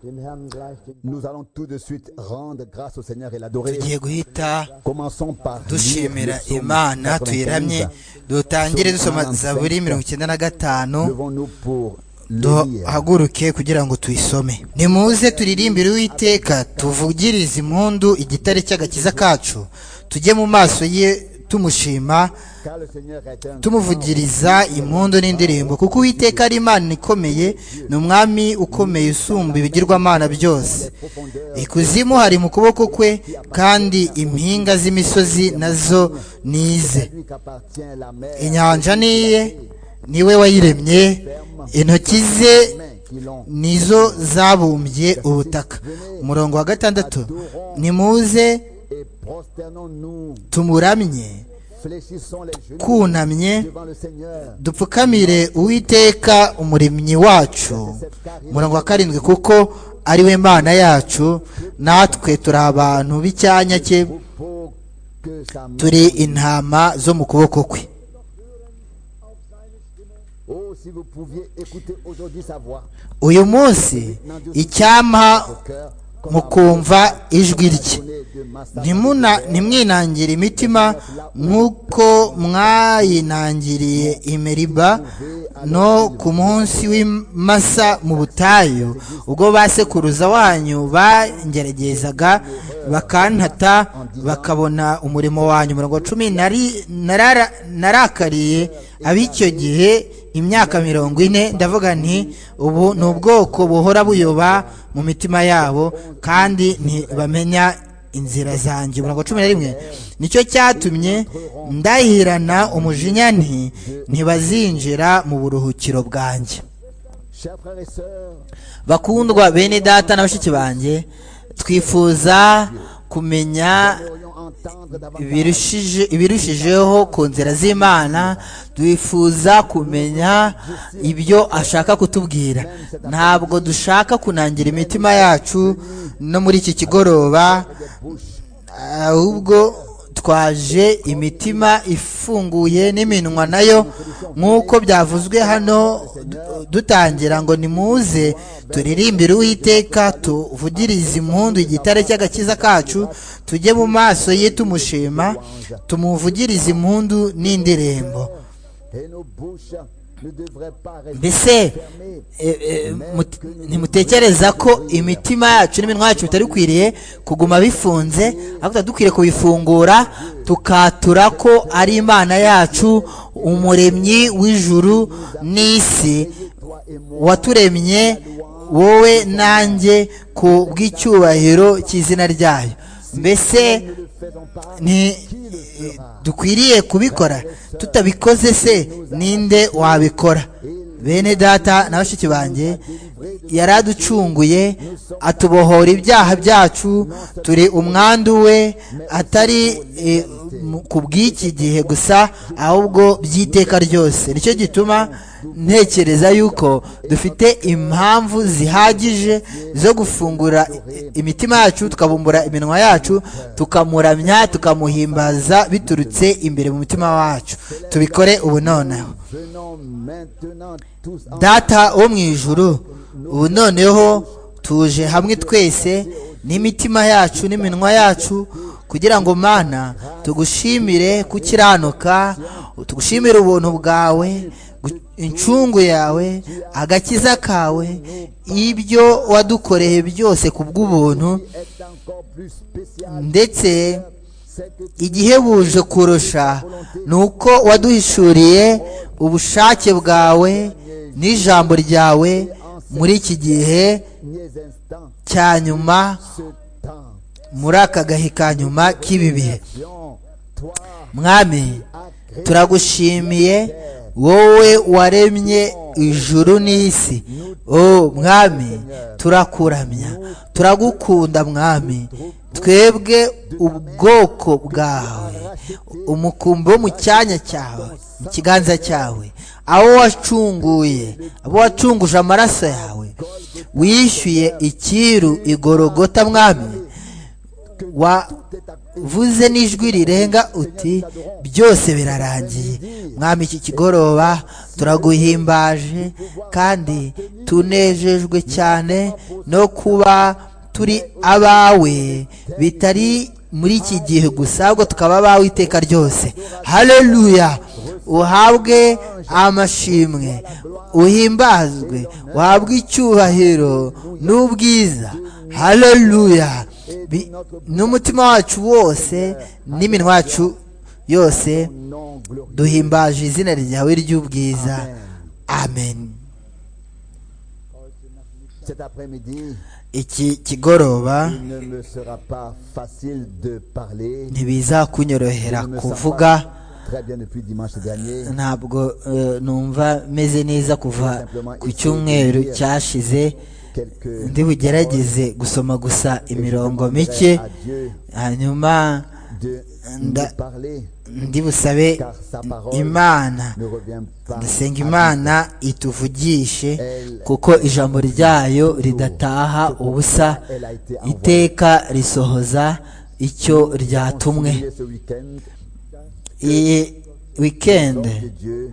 Nous allons tout de suite rendre grâce au Seigneur et l'adorer. tugiye guhita Commençons par lire dushimira le psaume imana 95. tuyiramye dutangire dusoma zaburi mirongo icyenda na gatanu Levons-nous pour lire. duhaguruke kugira ngo tuyisome nimuze turirimbire uwiteka tuvugirize impundu igitare cy'agakiza kacu tujye mu maso ye tumushima Car le Seigneur est un tumuvugiriza impundu n'indirimbo kuko uwiteka ari imana ikomeye ni umwami ukomeye usumba ibigirwamana byose profondeur ikuzimu hari mu kuboko kwe kandi impinga z'imisozi nazo ni ize lui qu'appartient la mer. inyanja ni iye ni we wayiremye intoki ze Mains qui l'ont. nizo zabumbye ubutaka umurongo wa gatandatu nimuze Et prosternons-nous, tumuramye fléchissons les genoux twunamye devant le Seigneur. dupfukamire uwiteka umuremyi wacu umurongo wa karindwi kuko ari we mana yacu natwe turi abantu b'icyanya cye Pour que sa main. turi intama zo mu kuboko kwe Oh, si vous pouviez écouter aujourd'hui sa voix. uyu munsi icyampa Cœur, mukumva ijwi rye connaît de ma sa- Ntimuna- ntimwinangire imitima nk'uko mwayinangiriye i meriba no ku munsi w'imasa mu butayu ubwo basekuruza wanyu bangeragezaga bakantata bakabona umurimo wanyu mirongo cumi nari- narara- narakariye ab'icyo gihe imyaka mirongo ine ndavuga nti ubu ni ubwoko buhora buyoba mu mitima yabo kandi ntibamenya inzira zanjye umurongo wa cumi na rimwe nicyo cyatumye ndahirana umujinya nti ntibazinjira mu buruhukiro bwanjye Chers frères et sœurs, bakundwa bene data na bashiki banjye twifuza kumenya voyons entendre davantage ibirushije ibirushijeho ku nzira z'imana twifuza kumenya ibyo ashaka kutubwira ntabwo dushaka kunangira imitima yacu no muri iki kigoroba bouche. ahubwo twaje imitima ifunguye n'iminwa nayo nk'uko byavuzwe hano d- dutangira ngo nimuze turirimbire uwiteka tuvugirize impundu igitare cy'agakiza kacu tujye mu maso ye tumushima tumuvugirize impundu n'indirimbo Et nos bouches ne devraient pas rester mbese fermées. eh, eh, mut- ntimutekereza ko imitima yacu n'iminwa yacu bitari bikwiriye kuguma bifunze ahubwo tuba dukwiriye kubifungura tukatura ko ari imana yacu umuremyi w'ijuru n'isi Toi et moi, waturemye wowe nanjye ku bw'icyubahiro cy'izina ryayo mbese ne le faisons pas. ni dukwiriye kubikora tutabikoze se ninde wabikora bene data na bashiki banjye yaraducunguye atubohora ibyaha byacu turi umwandu we atari eh, mu- ku bw'iki gihe gusa ahubwo by'iteka ryose nicyo gituma ntekereza yuko dufite impamvu zihagije zo gufungura i- imitima yacu tukabumbura iminwa yacu tukamuramya tukamuhimbaza biturutse imbere mu mutima wacu tubikore ubu noneho Venons maintenant tous en data wo mu ijuru ubu noneho tuje hamwe twese n'imitima yacu n'iminwa yacu kugira ngo mana tugushimire kukiranuka tugushimire ubuntu bwawe gu- incungu yawe agakiza kawe ibyo wadukoreye byose ku bw'ubuntu est encore plus spécial. ndetse C'est que igihebuje kurusha ni uko waduhishuriye ubushake bwawe n'ijambo ryawe muri iki gihe derniers instants, cya nyuma ce temps. muri aka gahe ka nyuma k'ibi bihe Viens, Toi, mwami turagushimiye wowe waremye ijuru n'isi o mwami turakuramya turagukunda mwami twebwe ubwoko bwawe umukumbi wo mu cyanya cyawe mu kiganza cyawe abo wacunguye abo wacunguje amaraso yawe wishyuye icyiru igorogota mwami wa tout est accompli. vuze n'ijwi rirenga uti byose birarangiye mwami iki kigoroba turaguhimbaje kandi tunejejwe cyane no kuba turi abawe bitari muri iki gihe gusa ahubwo tukaba abawe iteka ryose haleluya uhabwe amashimwe uhimbazwe uhabwe icyubahiro n'ubwiza haleluya Bi- n'umutima wacu wose n'iminwa yacu yose duhimbaje izina ryawe ry'ubwiza amen Cet après-midi, iki kigoroba il ne me sera pas facile de parler. ntibizakunyorohera Je ne me sens kuvuga pas Très bien depuis dimanche dernier. ntabwo eh, numva meze neza kuva ku cyumweru cyashize Quelques ndi bugerageze gusoma gusa imirongo mike à Dieu hanyuma de Nda- nous parler, ndi busabe car sa parole imana ne revient pas. ndasenga à imana ituvugishe kuko ijambo ryayo ridataha ubusa iteka risohoza icyo ryatumwe Continuer ce week-end, iyi wikendi que Dieu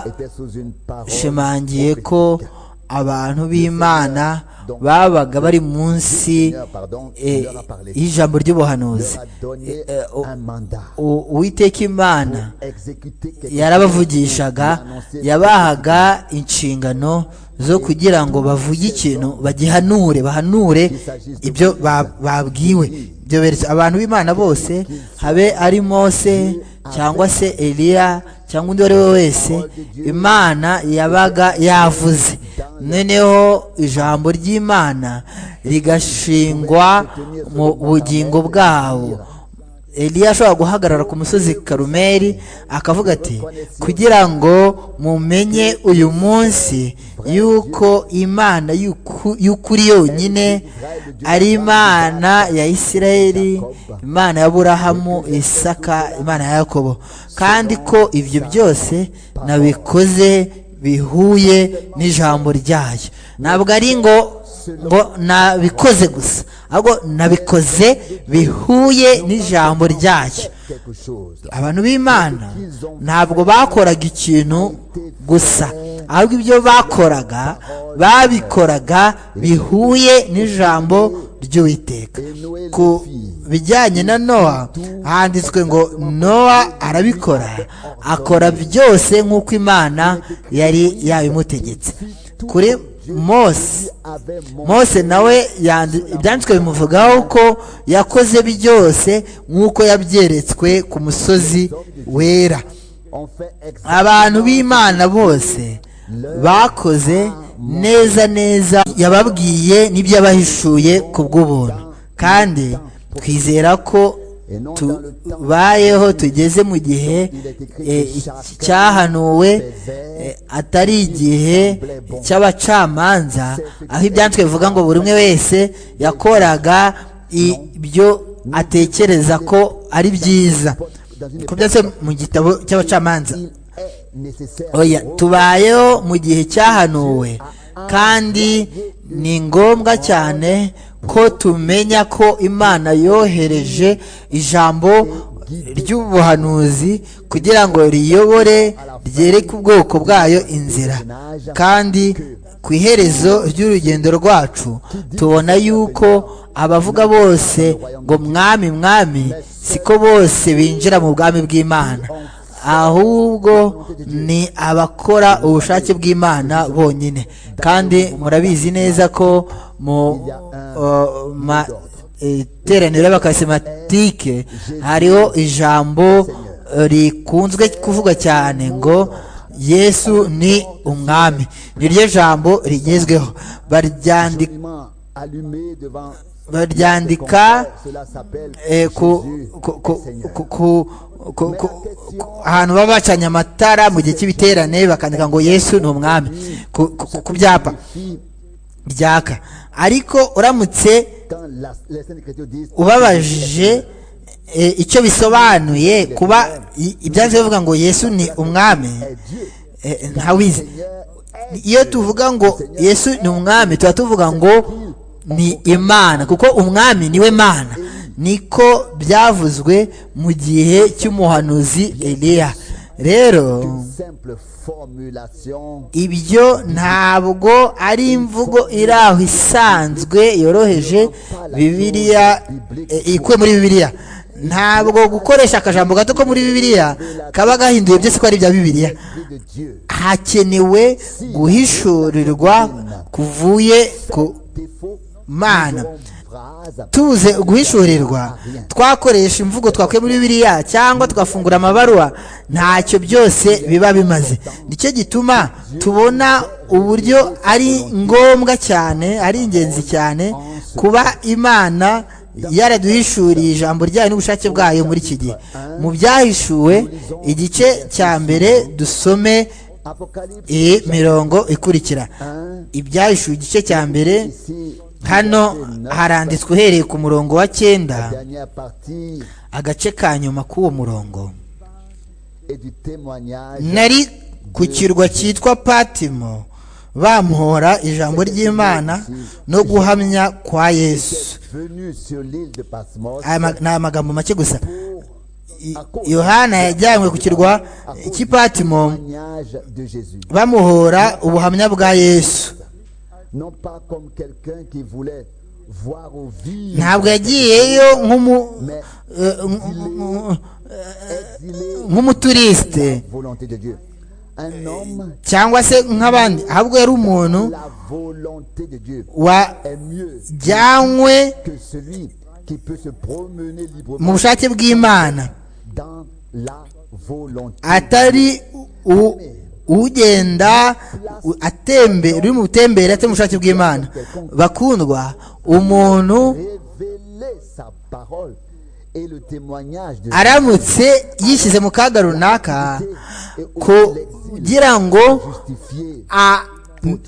était sous une parole twashimangiye ko prophétique. abantu b'imana babaga bari munsi Seigneur, pardon, eh, il leur a parlé. Il y'ijambo ry'ubuhanuzi leur a donné eh, oh. un mandat. U- uwiteka imana Exécuter quelque yarabavugishaga yabahaga inshingano zo kugira ngo bavuge ikintu bagihanure bahanure ibyo ba- babwiwe ibyo beretse- abantu b'imana bose habe ari mose cyangwa se eliya cyangwa undi uwo ari we wese imana yabaga yavuze noneho ijambo ry'imana rigashingwa mu bugingo bwabo eliya ashobora guhagarara ku musozi karumeri akavuga ati kugira ngo mumenye uyu munsi yuko imana y'uku- y'ukuri yonyine ari imana ya isirayeli imana ya burahamu isaka imana ya yakobo kandi ko ibyo byose nabikoze bihuye n'ijambo ryayo ntabwo ari ngo ngo nabikoze gusa ahubwo nabikoze bihuye n'ijambo ryayo quelque chose. abantu b'imana ntabwo bakoraga ikintu gusa ahubwo ibyo bakoraga babikoraga bihuye n'ijambo ry'uwiteka ku bijyanye na nowa handitswe ngo nowa arabikora akora byose nk'uko imana yari yabimutegetse kuri mose Avait mon mose nawe yandi- ibyanditswe bimuvugaho ko yakoze byose nk'uko yabyeretswe ku musozi wera on fait exactement abantu b'imana bose bakoze neza neza yababwiye n'ibyo yabahishuye ku bw'ubuntu kandi twizera ko tubayeho tugeze mu gihe eh, iki- cyahanuwe eh, atari igihe cy'abacamanza aho ibyanditswe bivuga ngo buri umwe wese yakoraga ibyo atekereza ko ari byiza ku byanditswe mu gitabo cy'abacamanza il est nécessaire oya tubayeho mu gihe cyahanuwe kandi ni ngombwa cyane ko tumenya ko imana yohereje ijambo ry'ubuhanuzi kugira ngo riyobore ryereke ubwoko bwayo inzira kandi ku iherezo ry'urugendo rwacu tubona yuko abavuga bose ngo mwami mwami siko bose binjira mu bwami bw'imana ahubwo ni abakora ubushake bw'imana bonyine kandi murabizi neza ko mu uh, ma- iteraniro y'abakarisematike hariho ijambo uh, rikunzwe kuvuga cyane ngo yesu ni umwami niryo jambo rigezweho baryandika absolument allumé devant baryandika cela s'appelle eh, ku- Jésus, ku- ku- ku- ku- ku- ku- ku- ahantu baba bacanye amatara mu gihe cy'ibiterane bakandika ngo yesu ni umwami ku- ku ku byapa fille, ryaka ariko uramutse quand la, les saintes écritures disent ubabajije eh, icyo bisobanuye kuba i- ibyanditswe bivuga ngo yesu ni umwami est Dieu, eh, ntawizi Seigneur est iyo tuvuga ngo yesu ni umwami tuba tuvuga ngo ni imana kuko umwami niwe mana niko byavuzwe mu gihe cy'umuhanuzi eliya rero une simple formulation ibyo ntabwo ari imvugo iri aho isanzwe yoroheje bibiliya eh, ikwe muri bibiliya ntabwo gukoresha akajambo gato ko muri bibiliya kaba gahinduye byose ko ari ibya bibiliya vie de Dieu. hakenewe guhishurirwa kuvuye ku Défaut, mana en phrase, tuze guhishurirwa twakoresha imvugo twakuye muri biriya cyangwa twafungura amabaruwa ntacyo byose biba bimaze nicyo gituma tubona uburyo ari ngombwa cyane ari ingenzi cyane kuba imana yaraduhishuriye ijambo ryayo n'ubushake bwayo muri iki gihe mu byahishuwe igice cya mbere dusome Apocalypse iyi mirongo ikurikira 1, ibyahishuwe igice cya mbere ici, hano haranditswe uhereye ku murongo wa cyenda dernière partie agace ka nyuma k'uwo murongo et du témoignage. nari ku kirwa cyitwa patimo bamuhora ijambo ry'imana no guhamya kwa yesu venu sur l'île de Patmos Aya ma- ni amagambo make gusa I- yohana yajyanywe ku kirwa cy'i patimo témoignage de Jésus. bamuhora ubuhamya bwa yesu Non pas comme quelqu'un qui voulait voir ou vivre ntabwo yagiyeyo nk'umu eh, nk'u- exilé nk'umuturiste la volonté de Dieu. Un homme, cyangwa se nk'abandi ahubwo yari umuntu la volonté de Dieu est mieux wajyanywe que celui qui peut se promener mu librement bushake bw'imana dans la volonté. atari u- ugenda u- atembe uri mu butembere atari mu bushake bw'imana bakundwa umuntu Révéler sa parole et le témoignage de aramutse yishyize mu kaga runaka kugira ngo justifier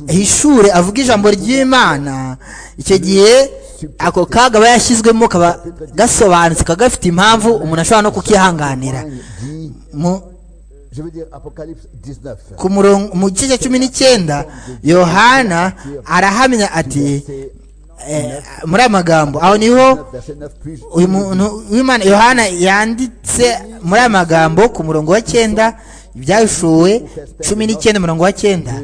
ahishure avuge ijambo ry'imana icyo gihe ako kaga aba yashyizwemo kaba gasobanutse kaba gafite impamvu umuntu ashobora no kukihanganira dit, mu je veux dire Apocalypse 19. ku murongo mu gice cya cumi n'icyenda yohana arahamya ati eh, muri aya magambo aho niho 9, verset 9, puis je- uyu muntu w'imana yohana yanditse muri aya magambo ku murongo wa cyenda ibyashuwe cumi n'icyenda umurongo wa cyenda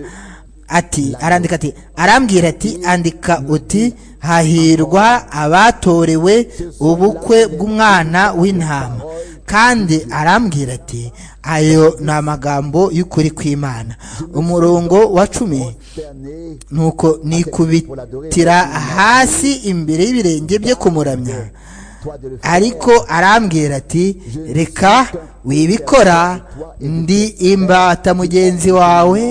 ati arandika ati arambwira ati andika uti hahirwa abatorewe ubukwe bw'umwana w'intama kandi arambwira ati ayo ni amagambo y'ukuri kw'imana umurongo wa cumi consterné nuko nikubitira hasi imbere y'ibirenge bye kumuramya toi de le faire. ariko arambwira ati reka wibikora ndi imbata mugenzi wawe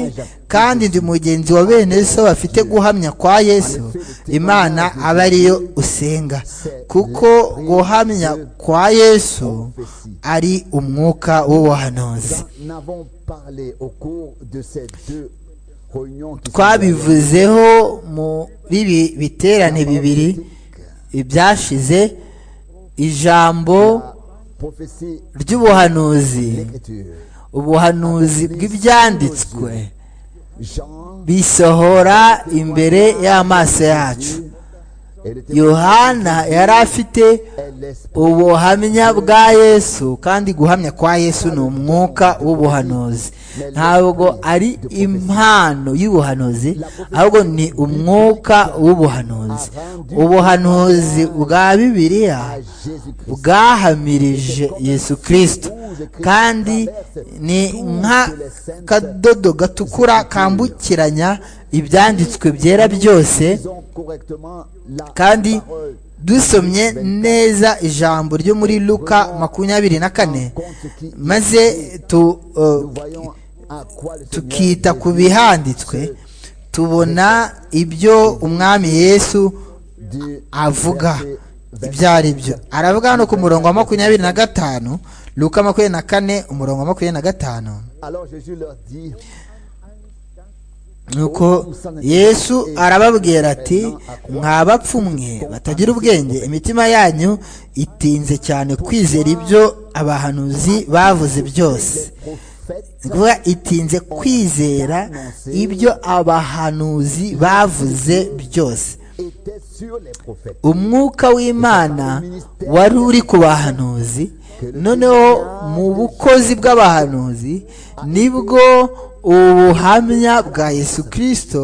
kandi ndi mugenzi wa bene so bafite guhamya kwa yesu imana aba ariyo usenga kuko guhamya kwa yesu ari umwuka w'ubuhanuzi Nous en avons parlé au cours de ces deux réunions qui sont twabivuzeho muri ibi biterane bibiri ibyashize ijambo la prophétie ry'ubuhanuzi écriture. ubuhanuzi bw'ibyanditswe Jean bisohora imbere y'amaso yacu et le témoignage yohana yari afite est l'esprit. ubuhamya bwa yesu kandi guhamya kwa yesu ni umwuka w'ubuhanuzi ntabwo ari impano y'ubuhanuzi ahubwo ni umwuka w'ubuhanuzi ubuhanuzi bwa bibiliya à Jésus-Christ. bwahamirije yesu kirisito kandi ni nk'akadodo gatukura kambukiranya ibyanditswe byera byose Disons correctement la kandi parole dusomye neza ijambo ryo muri luka makumyabiri na kane maze tu, Nous uh, voyons à quoi le Seigneur tukita ku bihanditswe tubona ibyo umwami yesu dit avuga ibyo ari byo aravuga hano ku murongo wa makumyabiri na gatanu luka makumyabiri na kane umurongo wa makumyabiri na gatanu Alors Jésus leur dit nuko yesu arababwira ati mwa bapfu mwe batagira ubwenge imitima yanyu itinze cyane kwizera ibyo abahanuzi bavuze byose prophètes ni ukuvuga itinze kwizera ibyo abahanuzi bavuze byose étaient sur les prophètes. umwuka w'imana wari uri ku bahanuzi noneho mu bukozi bw'abahanuzi nibwo ubuhamya bwa yesu kirisito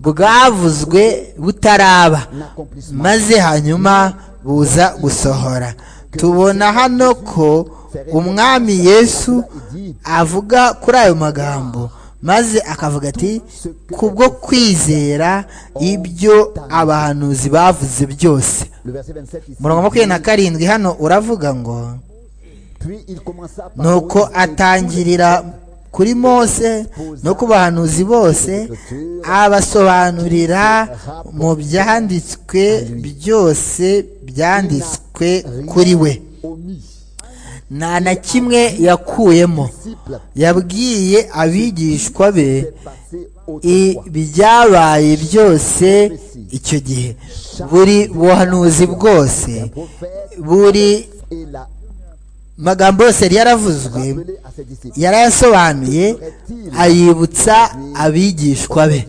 bwavuzwe butaraba maze hanyuma buza gusohora tubona hano ko umwami yesu avuga kuri ayo magambo maze akavuga ati kubwo kwizera ibyo abahanuzi bavuze byose Le verset 27 ici. umurongo wa makumyabiri na karindwi hano uravuga ngo Puis il commença par nuko atangirira kuri mose no ku bahanuzi bose abasobanurira mu byanditswe byose byanditswe kuri we omis. nta na kimwe yakuyemo Disciples yabwiye abigishwa be passés au ibyabaye byose icyo gihe buri buhanuzi bwose prophète buri et l'a magambo yose yari yaravuzwe appelé à ses disciples. yarayasobanuye ayibutsa abigishwa be Puis,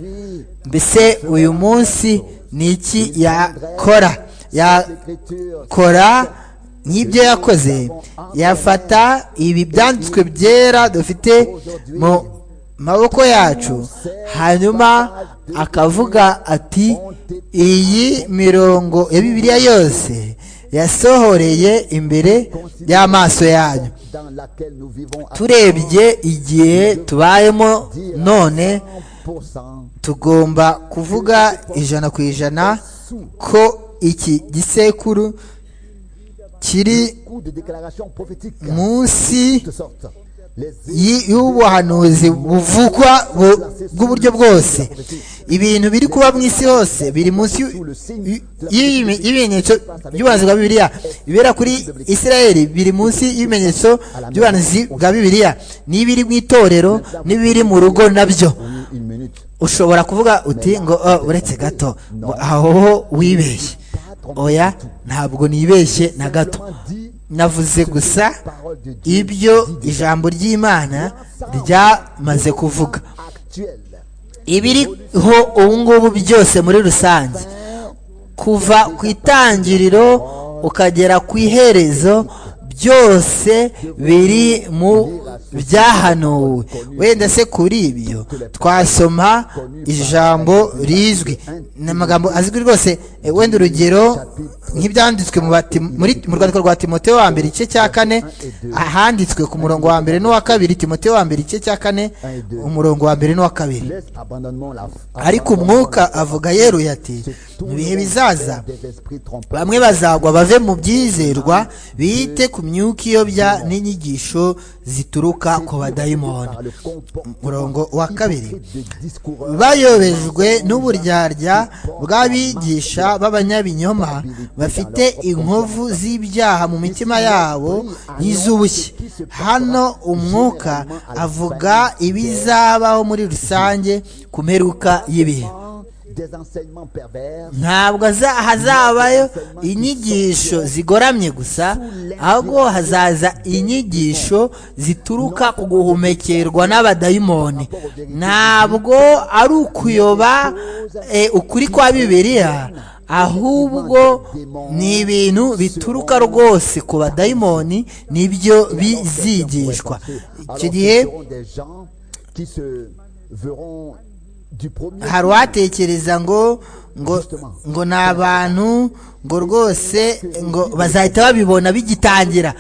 mbese uyu munsi ni iki yakora l'écriture yakora nk'ibyo yakoze yafata ibi byanditswe byera dufite mu maboko yacu hanyuma akavuga ati iyi mirongo ya bibiliya yose yasohoreye imbere y'amaso yanyu dans laquelle nous vivons à turebye igihe tubayemo none 100% tugomba kuvuga ijana ku ijana ko iki gisekuru kiri coup de déclaration prophétique munsi de sorte les y- y'ubuhanuzi buvugwa bu- bw'uburyo bwose ibintu biri kuba mu isi hose biri munsi y'u- y- y'ibi- y'ibimenyetso by'ubuhanuzi bwa bibiliya ibera kuri isirayeli biri munsi y'ibimenyetso by'ubuhanuzi bwa bibiliya n'ibiri mu itorero n'ibiri mu rugo nabyo Oui, une minute ushobora kuvuga uti ngo "Oh, uretse gato ngo aho ho wibeshye oya ntabwo nibeshye na gato Simplement dit navuze gusa parole de Dieu ibyo ijambo ry'imana ryamaze kuvuga actuelle ibiriho ubu ngubu byose muri rusange kuva ku itangiriro ukagera ku iherezo byose biri mu byahanuwe wenda se kuri ibyo twasoma ijambo rizwi ni amagambo azwi rwose Eh, wenda urugero nk'ibyanditswe mu bati- muri- mu rwandiko rwa timote wa mbere igice cya kane ahanditswe ku murongo wa mbere n'uwa kabiri timote wa mbere igice cya kane umurongo wa mbere n'uwa kabiri laisse abandonnement la ariko umwuka avuga yeruye ati mu bihe bizaza des esprits trompeurs bamwe bazagwa bave mu byizerwa bite ku myuka iyobya n'inyigisho zituruka ku badayimoni par le comportement umurongo wa kabiri hypocrite des discoureurs bayobejwe n'uburyarya bw'abigisha b'abanyabinyoma bafite inkovu z'ibyaha mu mitima yabo y'iz'ubushye hano umwuka avuga ibizabaho muri rusange ku mperuka y'ibihe des enseignements pervers ntabwo haza- hazabayo inyigisho zigoramye gusa ahubwo hazaza inyigisho zituruka ku guhumekerwa n'abadayimoni ntabwo ari ukuyoba eh, ukuri kwa bibiliya ahubwo ni ibintu bituruka rwose ku badayimoni nibyo bizigishwa icyo Alors, gihe ce seront des gens qui se verront du premier hari uwatekereza ngo ngo ngo ni abantu ngo rwose ngo bazahita babibona bigitangira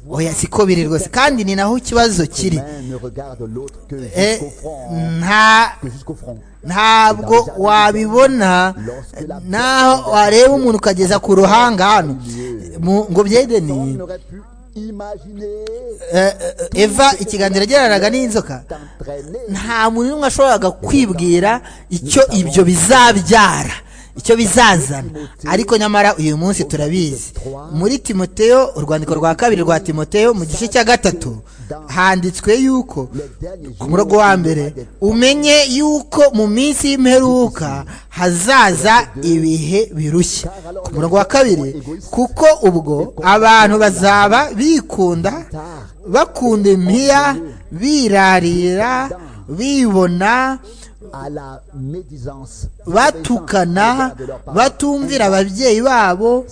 oya siko biri rwose kandi ni naho ikibazo kiri main ne regarde l'autre que Eh, jusqu'au front nta que jusqu'au front ntabwo wabibona naho wareba umuntu ukageza ku ruhanga hano mu- ngo on byedeni n'aurait pu imaginer eh, eh, eva ikiganiro yagiranaga n'inzoka t'entraîner nta muntu n'umwe washoboraga kwibwira icyo ibyo bizabyara icyo bizazana ariko nyamara uyu munsi turabizi muri timoteyo urwandiko rwa kabiri rwa timoteyo mu gice cya gatatu handitswe y'uko les derniers ku jours murongo wa mbere umenye y'uko mu minsi y'imperuka hazaza ibihe birushya ku murongo wa kabiri kuko ubwo abantu bazaba bikunda bakunda impiya birarira bibona à la médisance, batukana batumvira ababyeyi babo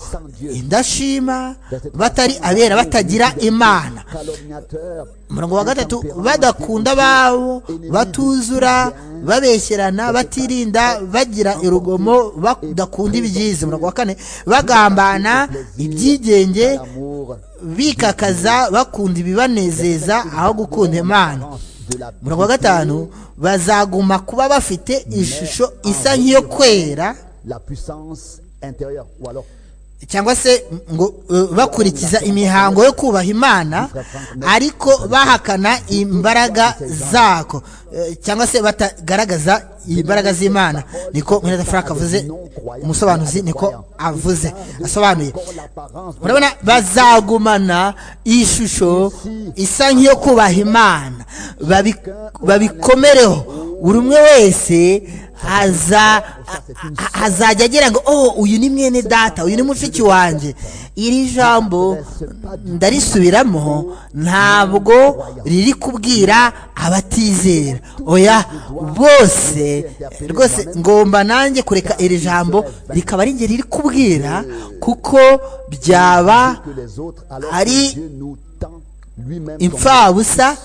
indashima batari abera batagira imana calomniateurs, umurongo wa gatatu badakunda ababo batuzura babeshyerana batirinda bagira urugomo badakunda ibyiza umurongo wa kane bagambana ibyigenge l'amour bikakaza bakunda ibibanezeza aho gukunda imana de la umurongo wa gatanu bazaguma kuba bafite ishusho isa nk'iyo kwera la puissance intérieure ou alors cyangwa se ngo eh, bakurikiza imihango yo kubaha imana ariko bahakana imbaraga zako eh, cyangwa se batagaragaza imbaraga z'imana niko mweneza frank avuze umusobanuzi niko avuze asobanuye l'apparence de urabona bazagumana ishusho isa nk'iyo kubaha imana Babi- babikomereho buri umwe wese aza- a- a- azajya agira ngo oh uyu ni mwene data uyu ni mushiki wanjye iri jambo ndarisubiramo ntabwo riri kubwira abatizera oya bose rwose ngomba nanjye kureka iri jambo rikaba ari njye riri kubwira kuko byaba que les autres alors Ari- que Dieu nous tend lui-même comme imfabusa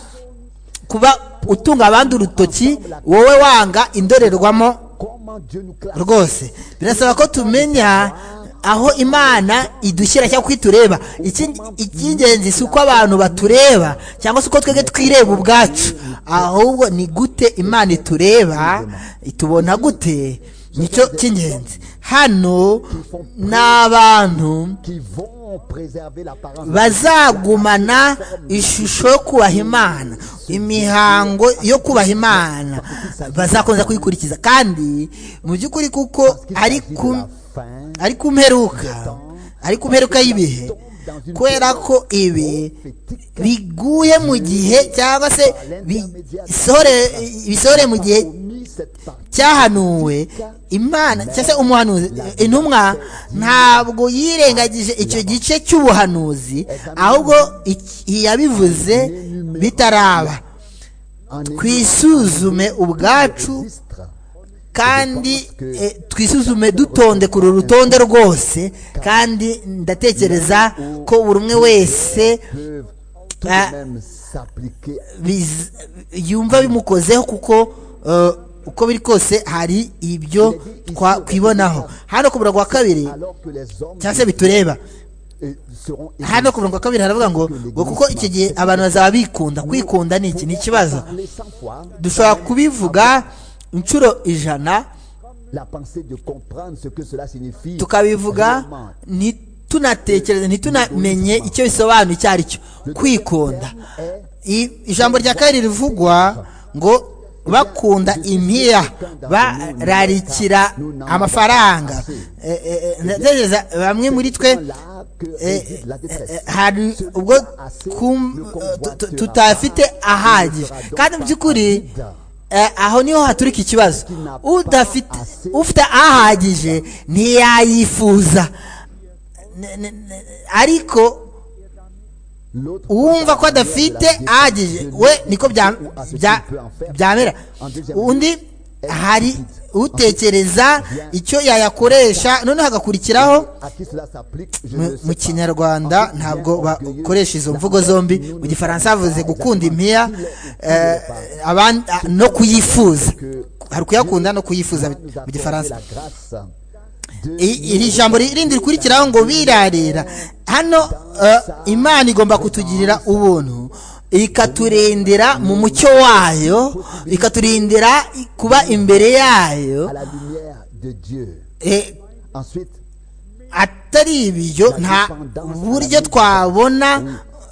kuba utunga abandi urutoki wowe wanga indorerwamo comment Dieu nous classe rwose birasaba ko tumenya aho imana idushyira cyangwa uko itureba Iki- icy'ingenzi si uko abantu batureba cyangwa se uko twebwe twireba ubwacu ahubwo ni gute imana itureba itubona gute nicyo cy'ingenzi hano ni abantu qui vont préserver l'apparence bazagumana ishusho yo kubaha imana imihango yo kubaha imana bazakomeza kuyikurikiza kandi mu by'ukuri kuko parce qu'il ari s'agit de ku la fin ari ku mperuka ari ku mperuka y'ibihe kubera ko ibi prophétique biguye mu gihe cyangwa se bisohore- bisohore mu gihe mis cette partie cyahanuwe imana cyangwa se umuhanuzi intumwa ntabwo yirengagije icyo gice cy'ubuhanuzi ahubwo iki- yabivuze bitaraba en twisuzume ubwacu registre kandi eh, twisuzume dutonde kuri uru rutonde rwose kandi ndatekereza ko buri umwe wese peuvent tout Ah. de même s'appliquer biz- yumva bimukozeho kuko eh, uko biri kose hari ibyo twakwibonaho hano ku murongo wa kabiri alors que les hommes cyangwa se bitureba eh, seront hano ku murongo wa kabiri haravuga ngo ngo kuko icyo gihe abantu bazaba bikunda kwikunda ni iki ni ikibazo parler cent fois dushobora kubivuga inshuro ijana la pensée de comprendre ce que cela signifie tukabivuga réellement. ntitunatekereze ntitunamenye icyo bisobanura icyo ari cyo kwikunda I- ijambo rya kabiri rivugwa ngo bakunda impiya bararikira amafaranga Eh, eh, eh, ndatekereza bamwe muri twe Là que Eh, réside la détresse. eh, hari ubwo kum- tu- tu- tutafite ahagije kandi mu by'ukuri eh, aho niho haturika ikibazo udafite ufite ahagije ntiyayifuza N- n- n- ariko L'autre uwumva ko adafite ahagije we niko bya- bya- byamera undi hari utekereza icyo yayakoresha noneho hagakurikiraho à qui cela s'applique, je mu- ne sais mu pas. kinyarwanda ntabwo bakoresha izo mvugo zombi mu gifaransa bavuze gukunda impiya eh, aban- a- no kuyifuza hari ukuyakunda no kuyifuza Dieu nous a mu accordé gifaransa la grâce de I- iri jambo rindi rikurikiraho ngo birarira hano eh, imana igomba kutugirira ubuntu ikaturindira mu mucyo wayo ikaturindira kuba imbere yayo à la lumière de Dieu. eh, Ensuite, atari ibyo nta buryo twabona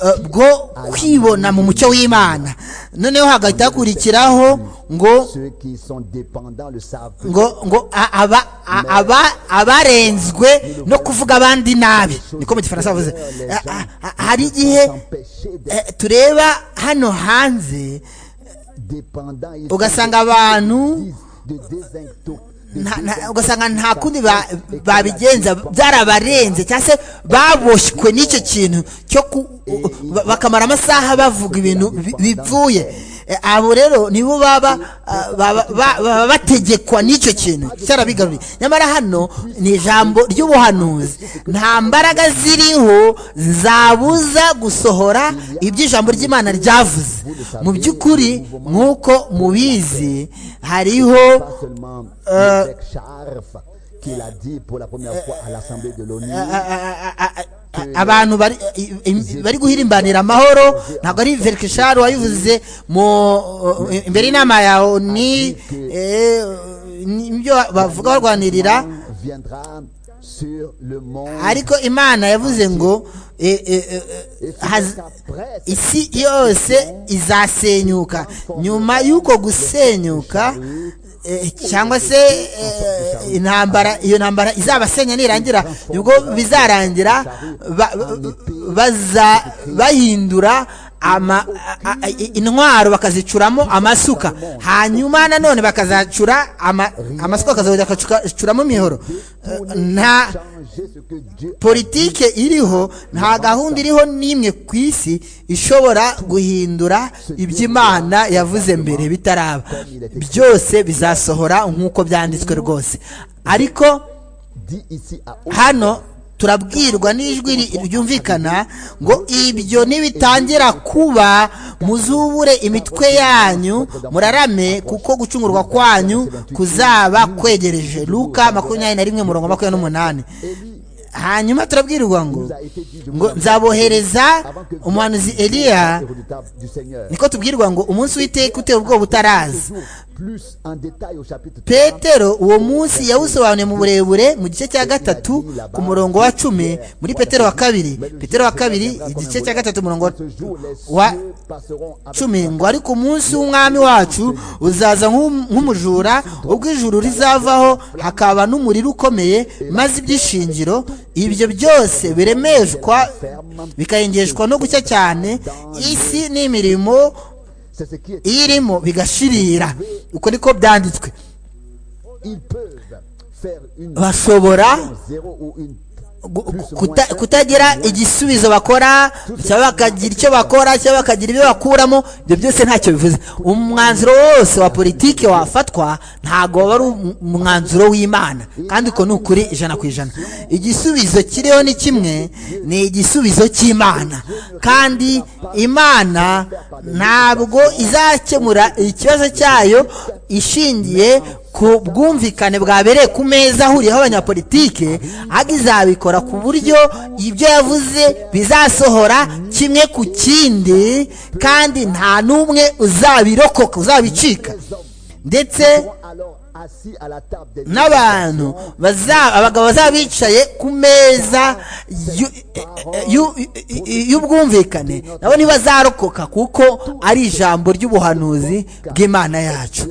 eh, bwo kwibona mu mucyo w'imana noneho hagahita hakurikiraho ngo ceux qui sont dépendants le savent. ngo ngo a- aba- a- aba- abarenzwe no kuvuga abandi nabi niko mu gifaransa bavuze A- a- a- hari igihe S'empêcher d'être eh, tureba hano hanze dépendants, ils ugasanga abantu disent de désintox- de nta- nta- désintox- ugasanga nta kundi ba- babigenza byarabarenze cyangwa se baboshywe n'icyo kintu cyo ku- ba- bakamara amasaha bavuga ibintu bi- bivuye Eh, abo rero nibo baba ah, baba- ba- baba bategekwa n'icyo kintu cyarabigaruriye nyamara hano ni ijambo ry'ubuhanuzi nta mbaraga ziriho zabuza gusohora ibyo ijambo ry'imana ryavuze mu by'ukuri nk'uko mubizi hariho Pas seulement Euh, Isaac Sharf qui l'a dit pour la première fois à l'Assemblée de l'ONU. a- a- a- abantu bari i- i- bari guhirimbanira amahoro ntabwo ari verikishari wabivuze mu imbere y'inama ya oni eh, ni ibyo bavuga barwanirira viendra sur le monde ariko imana yavuze ngo eh, eh, eh, et c'est haz- qu'après cette isi yose izasenyuka nyuma y'uko gusenyuka eh, cyangwa se eh, intambara iyo ntambara izabasenya nirangira nibwo bizarangira ba- ba- baza bahindura ama, a- a- i- intwaro bakazicuramo amasuka hanyuma nanone bakazacura ama, amasuka bakazajya bakacuramo imihoro Eh, nta changer ce que Dieu politike iriho nta gahunda iriho n'imwe ku isi ishobora guhindura iby'imana yavuze mbere bitaraba byose bizasohora nk'uko byanditswe rwose ariko dit ici à haute hano turabwirwa n'ijwi ri- ryumvikana ngo ibyo nibitangira kuba muzubure imitwe yanyu murarame kuko gucungurwa kwanyu kuzaba kwegereje luka makumyabiri na rimwe murongo makumyabiri n'umunani Élie hanyuma turabwirwa ngo nous a été dit je vous ngo annonce nzabohereza avant que umuhanuzi vienne eliya le redoutable du Seigneur niko tubwirwa ngo umunsi w'iteka uteye ubwoba utaraza Toujours plus en détail au chapitre 3 petero uwo munsi yawusobanuye mu burebure mu gice cya gatatu ku murongo wa cumi muri petero wa kabiri petero wa kabiri igice cya gatatu umurongo wa- ce jour les wa cieux passeront avec cumi ngo ariko umunsi w'umwami wacu uzaza nk'um- nk'umujura ubwo ijuru rizavaho hakaba n'umuriro ukomeye maze ibyishingiro ibyo byose biremeshwa bikayengeshwa no gucya cyane isi n'imirimo c'est ce qui est iyirimo bigashirira uko niko byanditswe ils peuvent faire une bashobora zéro ou une gu- kuta- kutagira igisubizo bakora cyangwa bakagira icyo bakora cyangwa bakagira ibyo bakuramo ibyo byose ntacyo bivuze umwanzuro wose wa politiki wafatwa ntabwo waba ari um- umwanzuro w'imana kandi uko ni ukuri ijana ku ijana igisubizo kiriho ni kimwe ni igisubizo cy'imana kandi imana ntabwo izakemura ikibazo cyayo ishingiye ku bwumvikane bwabereye ku meza ahuriyeho abanyapolitike ahubwo izabikora ku buryo ibyo yavuze bizasohora kimwe ku kindi kandi nta n'umwe uzabirokoka uzabicika ndetse seront alors assis à la table des n'abantu baza- abagabo bazaba bicaye ku meza y'u- y'u- y'ubwumvikane nabo ntibazarokoka kuko ari ijambo ry'ubuhanuzi bw'imana yacu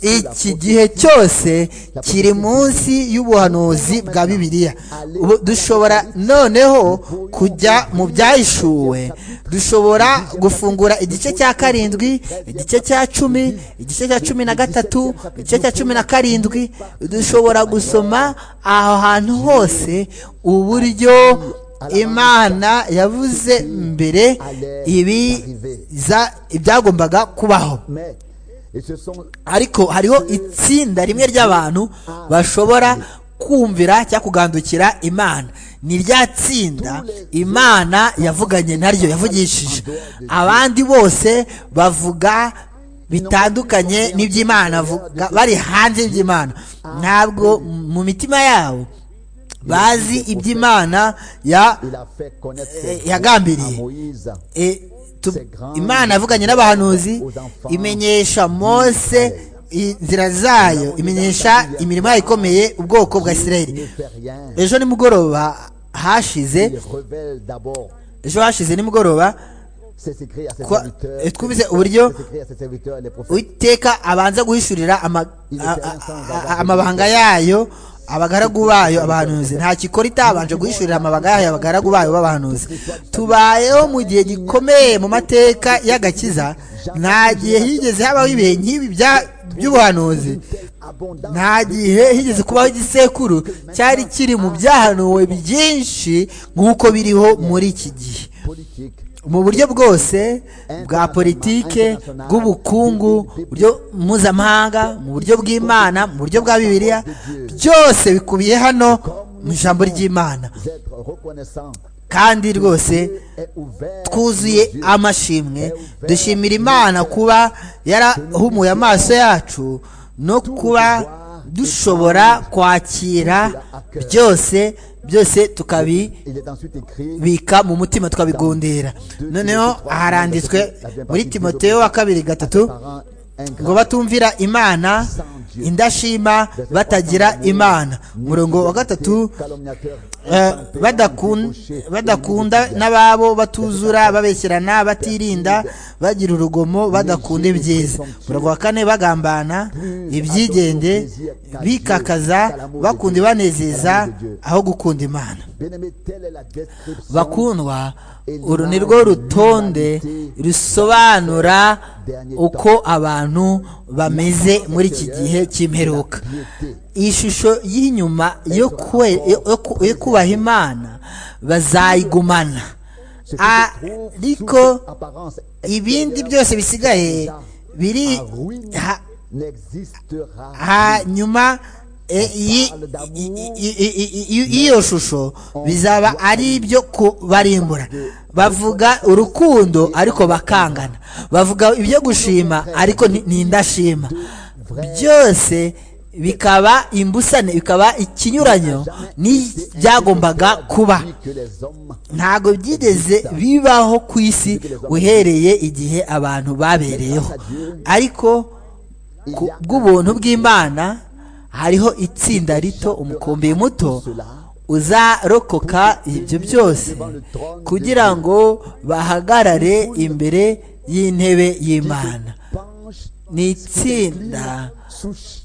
iki gihe cyose kiri munsi y'ubuhanuzi bwa bibiliya ubu dushobora noneho kujya mu byahishuwe dushobora gufungura igice cya karindwi igice cya cumi igice cya cumi na gatatu igice cya cumi na karindwi dushobora gusoma aho hantu hose uburyo imana yavuze mbere ibi za- ibyagombaga kubaho mais et ce sont ariko hariho itsinda rimwe ry'abantu bashobora kumvira cyangwa kugandukira imana ni rya tsinda imana yavuganye naryo yavugishije abandi bose bavuga bitandukanye n'iby'imana bavuga bari hanze y'iby'imana ntabwo mu mitima yabo bazi iby'imana ya il a fait connaître ses Eh, voies yagambiriye. à Moïse E, tu- imana yavuganye n'abahanuzi imenyesha mose inzira zayo imenyesha imirimo yayo ikomeye ubwoko bwa ne isirayeli fait rien ejo nimugoroba hashize il révèle d'abord ejo hashize nimugoroba ses secrets à ses Quoi- serviteurs et twumvise uburyo ses secrets à ses serviteurs les prophètes uwiteka abanza guhishurira ama- a- a- a- amabanga yayo abagaragu bayo abahanuzi nta gikora itabanje guhishurira amabanga yayo abagaragu bayo b'abahanuzi tubayeho mu gihe gikomeye mu mateka y'agakiza nta gihe higeze habaho ibihe nk'ibi bya- by'ubuhanuzi abondant nta gihe higeze kubaho igisekuru cyari kiri mu byahanuwe byinshi nk'uko biriho muri iki gihe politique mu buryo bwose bwa politike bw'ubukungu mu buryo mpuzamahanga mu buryo bw'imana mu buryo bwa bibiliya byose bikubiye hano mu ijambo ry'imana d'être reconnaissant. kandi rwose est ouvert twuzuye amashimwe dushimira imana kuba yarahumuye amaso yacu no kuba dushobora kwakira byose byose tukabi Il est ensuite écrit bika mu mutima tukabigundira noneho haranditswe muri timoteyo wa kabiri gatatu par un ngo grand batumvira imana indashima batagira imana umurongo wa gatatu calomniateur. eh, badakun- badakunda n'ababo batuzura babeshyerana batirinda bagira urugomo badakunda ibyiza umurongo wa kane bagambana ibyigenge bikakaza bakunda ibanezeza aho gukunda imana Bien-aimé, telle est la description bakundwa uru ni rwo rutonde rusobanura uko abantu bameze muri iki gihe cy'imperuka iyi shusho y'inyuma yo kwe- yo ku- yo kubaha imana bazayigumana Ce qui Ah, se trouve sous Nico, toute apparence ibindi byose bisigaye biri ha- n'existera hanyuma e, iyi- i- i- i- i- i- iyo shusho bizaba ari ibyo kubarimbura bavuga urukundo ariko bakangana bavuga ibyo gushima ariko ni- ni indashima byose bikaba imbusane bikaba ikinyuranyo n'ibyagombaga kuba que les hommes ntabwo byigeze bibaho ku isi uhereye igihe abantu babereyeho ariko ku bw'ubuntu bw'imana hariho itsinda rito umukumbi muto uzarokoka ibyo byose kugira ngo bahagarare imbere y'intebe y'imana penchent ni itsinda sous ch-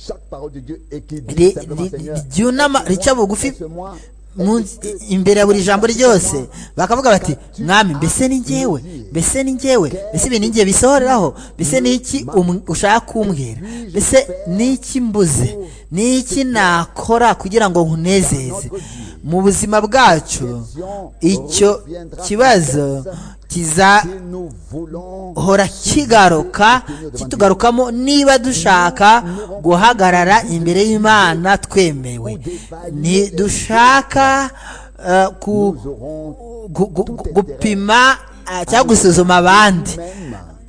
chaque parole de Dieu et qui ri- dit simplement ri- Seigneur, ryunama rica bugufi laisse-moi mu- imbere ya buri jambo ryose bakavuga bati mwami mbese ni ngewe mbese ni ngewe mbese ibi ni ngewe bisohoreraho mbese ni iki um- ushaka kumbwira mbese ni iki mbuze ni iki nakora kugira ngo nkunezeze mu buzima bwacu icyo kibazo si kizahora nous voulons kigaruka kitugarukamo niba dushaka guhagarara imbere y'imana twemewe ntidushaka eh, ku nous aurons gu- gu- gu- gupima eh, cyangwa gusuzuma abandi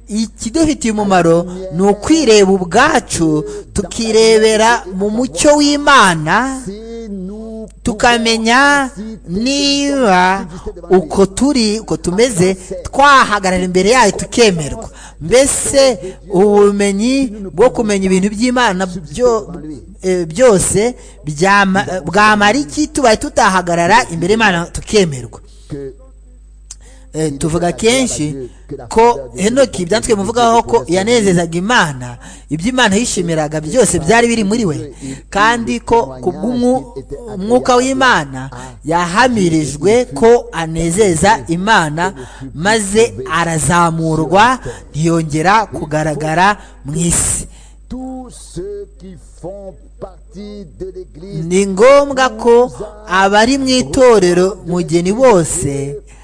ikidufitiye umumaro ni ukwireba ubwacu tukirebera mu mucyo w'imana si nous tukamenya niba uko turi uko tumeze twahagarara imbere yayo tukemerwa mbese ubumenyi bwo kumenya ibintu by'imana byo- eh, byose byama- eh, bwamara iki tubaye tutahagarara imbere y'imana tukemerwa que Eh, tuvuga kenshi ko henoki byanditswe bimuvugaho ko yanezezaga imana ibyo imana yishimiraga byose byari biri muri we kandi ko ku bw'umwuka w'imana yahamirijwe ko anezeza imana maze arazamurwa ntiyongera kugaragara mu isi tous ceux qui font partie de l'église ni ngombwa ko abari mu itorero mugeni bose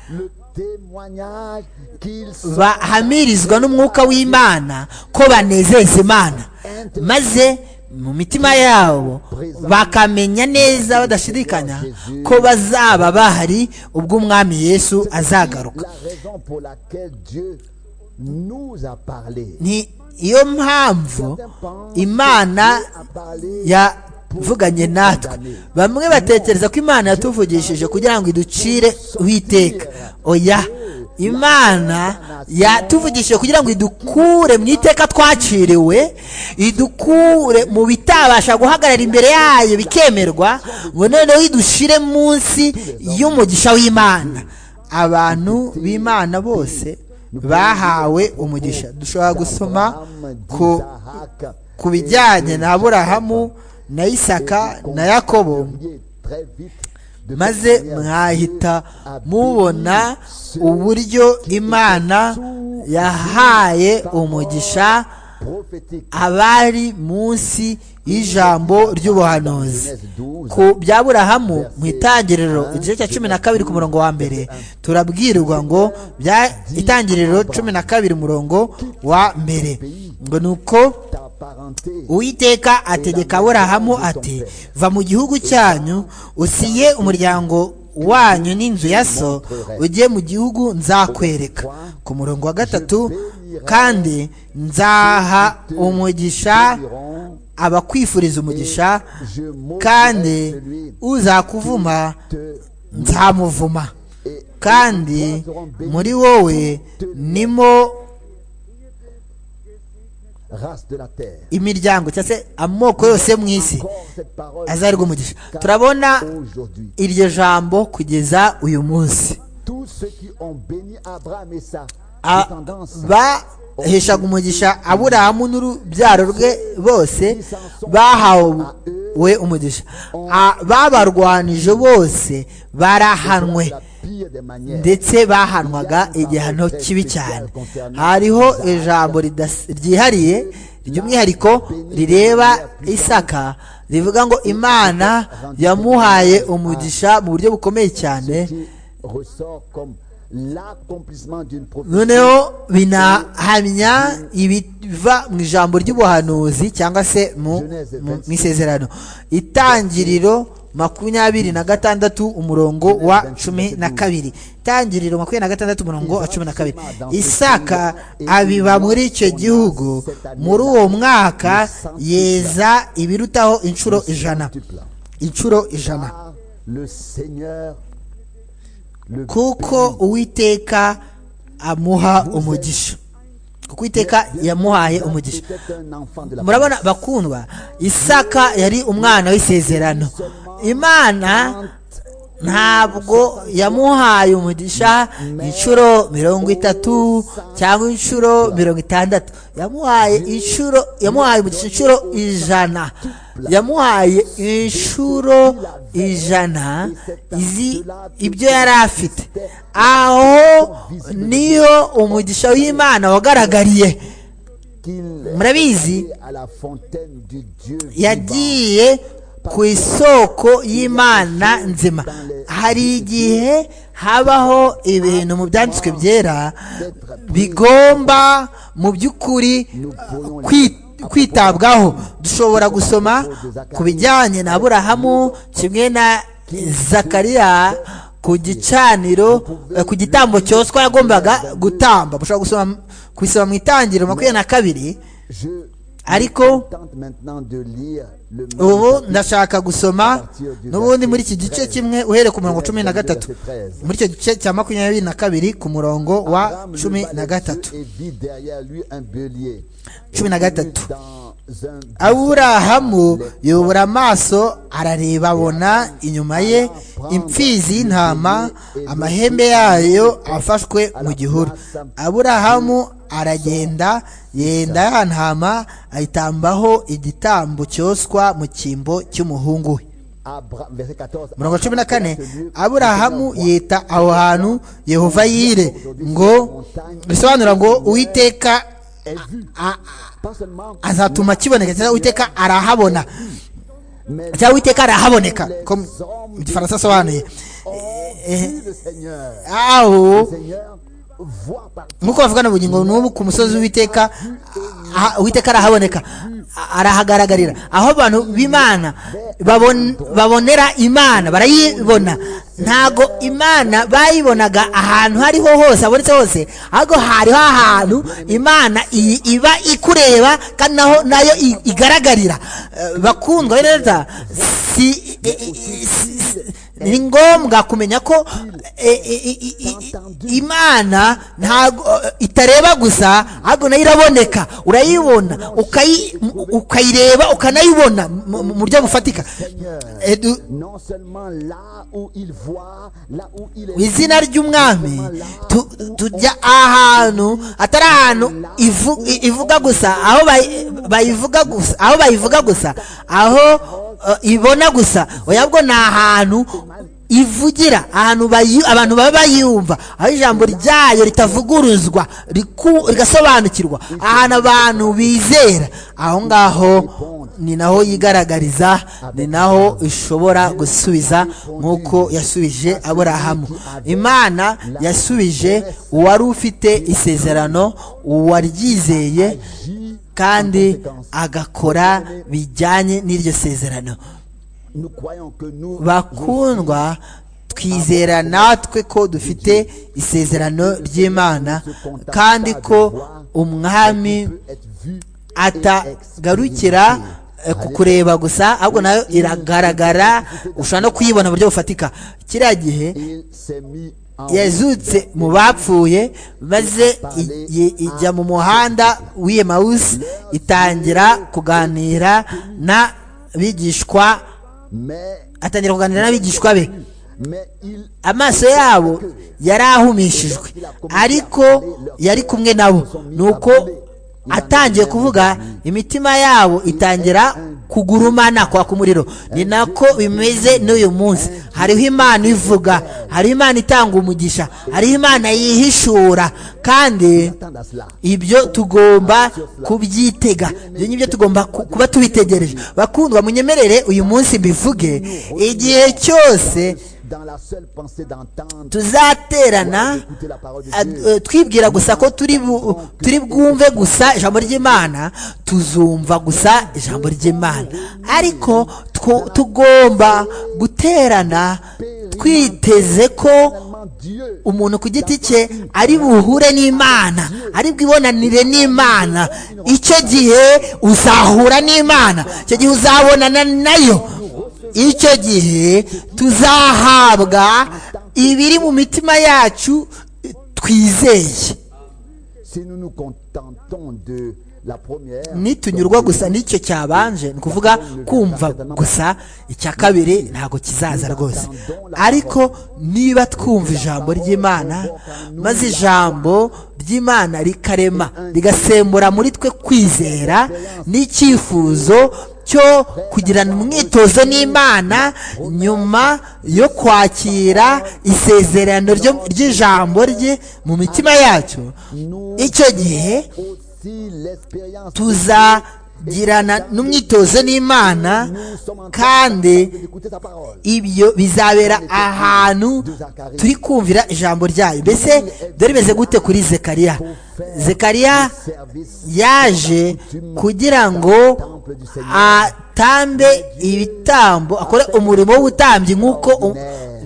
le témoignage qu'ils sont bahamirizwa n'umwuka w'imana ko banezeza imana maze mu mitima yabo bakamenya neza badashidikanya ko bazaba bahari ubwo umwami yesu azagaruka la raison pour laquelle Dieu nous a parlé. ni iyo mpamvu imana yavuganye natwe bamwe batekereza ko imana yatuvugishije kugira ngo iducire witeka oya imana yatuvugishije kugira ngo idukure mu iteka twaciriwe idukure mu bitabasha guhagarara imbere yayo bikemerwa ngo noneho idushire munsi y'umugisha w'imana abantu b'imana bose bahawe umugisha dushobora gusoma ku d'Isaac ku bijyanye na aburahamu na isaka na yakobo et très vite de maze cette manière, mwahita mubona uburyo imana yahaye umugisha prophétique abari munsi y'ijambo ry'ubuhanuzi ku by'aburahamu mu itangiriro igice cya cumi na kabiri ku murongo wa mbere turabwirwa ngo bya itangiriro cumi na kabiri umurongo wa mbere ngo ni uko ta parenté uwiteka ategeka aburahamu ati va mu gihugu cyanyu usiye umuryango wanyu n'inzu ya so ujye mu gihugu nzakwereka ku murongo wa gatatu kandi nzaha umugisha abakwifuriza umugisha je kandi m'ôterai celui uzakuvuma te nzamuvuma kandi muri wowe nimo race de la terre imiryango cyangwa se amoko yose mu isi encore cette parole azarwa umugisha turabona aujourd'hui iryo jambo kugeza uyu munsi tous ceux qui ont béni Abraham et sa A- descendance baheshaga umugisha aburahamu n'urubyaro rwe bose bahawe umugisha A- babarwanije bose barahanwe la pire des manières ndetse bahanwaga igihano kibi cyane hariho ijambo ridas- ryihariye ry'umwihariko rireba isaka rivuga ngo imana yamuhaye umugisha mu buryo bukomeye cyane qui ressort comme l'accomplissement d'une prophétie noneho binahamya ibiva mu ijambo ry'ubuhanuzi cyangwa se mu mu- mu isezerano itangiriro makumyabiri na gatandatu umurongo wa cumi na kabiri itangiriro makumyabiri na gatandatu umurongo wa cumi na kabiri isaka abiba muri icyo gihugu muri uwo mwaka yeza ibirutaho inshuro ijana multiplant. inshuro ijana Car le Seigneur le kuko uwiteka amuha umugisha kuko uwiteka yamuhaye umugisha C'était un enfant de la murabona bakundwa isaka yari umwana w'isezerano imana ntabwo yamuhaye umugisha inshuro mirongo itatu cyangwa inshuro mirongo itandatu yamuhaye inshuro yamuhaye umugisha inshuro ijana yamuhaye inshuro ijana izi ibyo yari afite aho niho umugisha w'imana wagaragariye qu'il murabizi est à la fontaine du Dieu vivant. yagiye ku isoko y'imana nzima hari igihe habaho ibintu mu byanditswe byera bigomba mu by'ukuri uh, kwi- kwitabwaho dushobora gusoma ku bijyanye na aburahamu kimwe na zakariya ku gicaniro eh, ku gitambo cyoswa yagombaga gutamba mushobora gusoma kubisoma mu itangiriro makumyabiri na kabiri Je me Ariko- contente maintenant de lire le même ubu chapitre. ndashaka gusoma n'ubundi muri iki gice kimwe uhere ku murongo cumi na gatatu muri icyo gice cya makumyabiri na kabiri ku murongo wa Abraham cumi leva na les gatatu yeux et vit derrière lui un bélier. Cumi na gatatu. Dans un aburahamu yubura amaso arareba abona inyuma ye imfizi y'intama amahembe yayo afashwe mu gihuru aburahamu aragenda yenda ya ntama ayitambaho igitambo cyoswa mu cyimbo cy'umuhungu we Abra- verset 14. murongo cumi na kane aburahamu yita aho hantu yehova yire ngo bisobanura ngo uwiteka Est vu. a- Pas seulement, azatuma kiboneka cyangwa uwiteka arahabona mais cyangwa uwiteka arahaboneka ko mu gifaransa asobanuye ont vu le Seigneur. aho Le Seigneur voit par nk'uko bavugana ubugingo n'ubu ku musozi w'iteka uwiteka arahaboneka a- arahagaragarira aho abantu b'imana babon- babonera imana barayibona ntago imana bayibonaga ahantu hariho hose habonetse hose ahubwo hariho ahantu imana iyi iba ikureba kandi naho nayo i- igaragarira Eh, bakundwa neza si i- i- i- si- si- ni ngombwa kumenya ko eh, eh, i- i- i- i- imana ntago itareba gusa ahubwo nayo iraboneka urayibona ukayi- ukayireba ukanayibona mu mu buryo bufatika Eh, du- non seulement là où il voit, là où il mu est. izina ry'umwami tu- tujya ahantu atari ahantu ivu- i- ivuga gusa aho bayi- bayivuga gusa aho bayivuga gusa aho eh, ibona gusa oya bwo ni ahantu ivugira ahantu bayi- abantu baba bayumva aho ijambo ryayo ritavuguruzwa riku- rigasobanukirwa ahantu abantu bizera aho ngaho ni naho yigaragariza ni naho ishobora gusubiza nk'uko yasubije aburahamu imana yasubije uwari ufite isezerano uwaryizeye kandi agakora bijyanye n'iryo sezerano Nous croyons que nous bakundwa twizera natwe ko dufite isezerano ry'imana kandi ko umwami être vus atagarukira eh, ku kureba gusa ahubwo nayo iragaragara ushobora no kuyibona mu buryo bufatika kiriya gihe il s'est mis en yazutse mu bapfuye maze i- i- ijya mu muhanda w'iyo mawusi itangira kuganira n'abigishwa mais atangira kuganira n'abigishwa be mais il amaso yabo yari ahumishijwe ariko yari kumwe nabo nuko atangiye kuvuga imitima yabo itangira kugurumana kwaka umuriro ni nako bimeze n'uyu munsi hariho imana ivuga hariho imana itanga umugisha hariho imana yihishura kandi attend à cela. ibyo tugomba kubyitega ibyo ngibyo tugomba ku- kuba tubitegereje bakundwa munyemerere uyu munsi mbivuge igihe cyose Dans la seule pensée d'entendre tuzaterana ad- eh, twibwira gusa ko turi bu- turi bwumve gusa ijambo ry'imana tuzumva gusa ijambo ry'imana ariko two- tugomba guterana twiteze ko tellement Dieu umuntu ku giti cye ari buhure n'imana ari bwibonanire n'imana icyo gihe uzahura n'imana icyo gihe uzabonana nayo icyo gihe tuzahabwa ibiri mu mitima yacu eh, twizeye si nous nous contentons de la première nitunyurwa gusa n'icyo cyabanje ni ukuvuga kumva gusa icya kabiri ntabwo kizaza rwose ariko niba twumva ijambo ry'imana maze ijambo ry'imana rikarema rigasembura muri twe kwizera n'icyifuzo cyo kugirana umwitozo n'imana nyuma yo kwakira isezerano ryo- ry'ijambo rye mu mitima yacu icyo gihe aussi l'expérience tuzagirana n'umwitozo n'imana nous sommes en train kandi d'écouter sa parole ibyo bizabera ahantu turi kumvira ijambo ryayo mbese dore bimeze gute kuri zekariya zekariya service yaje kugira ngo atambe ibitambo akore umurimo w'ubutambyi nk'uko u-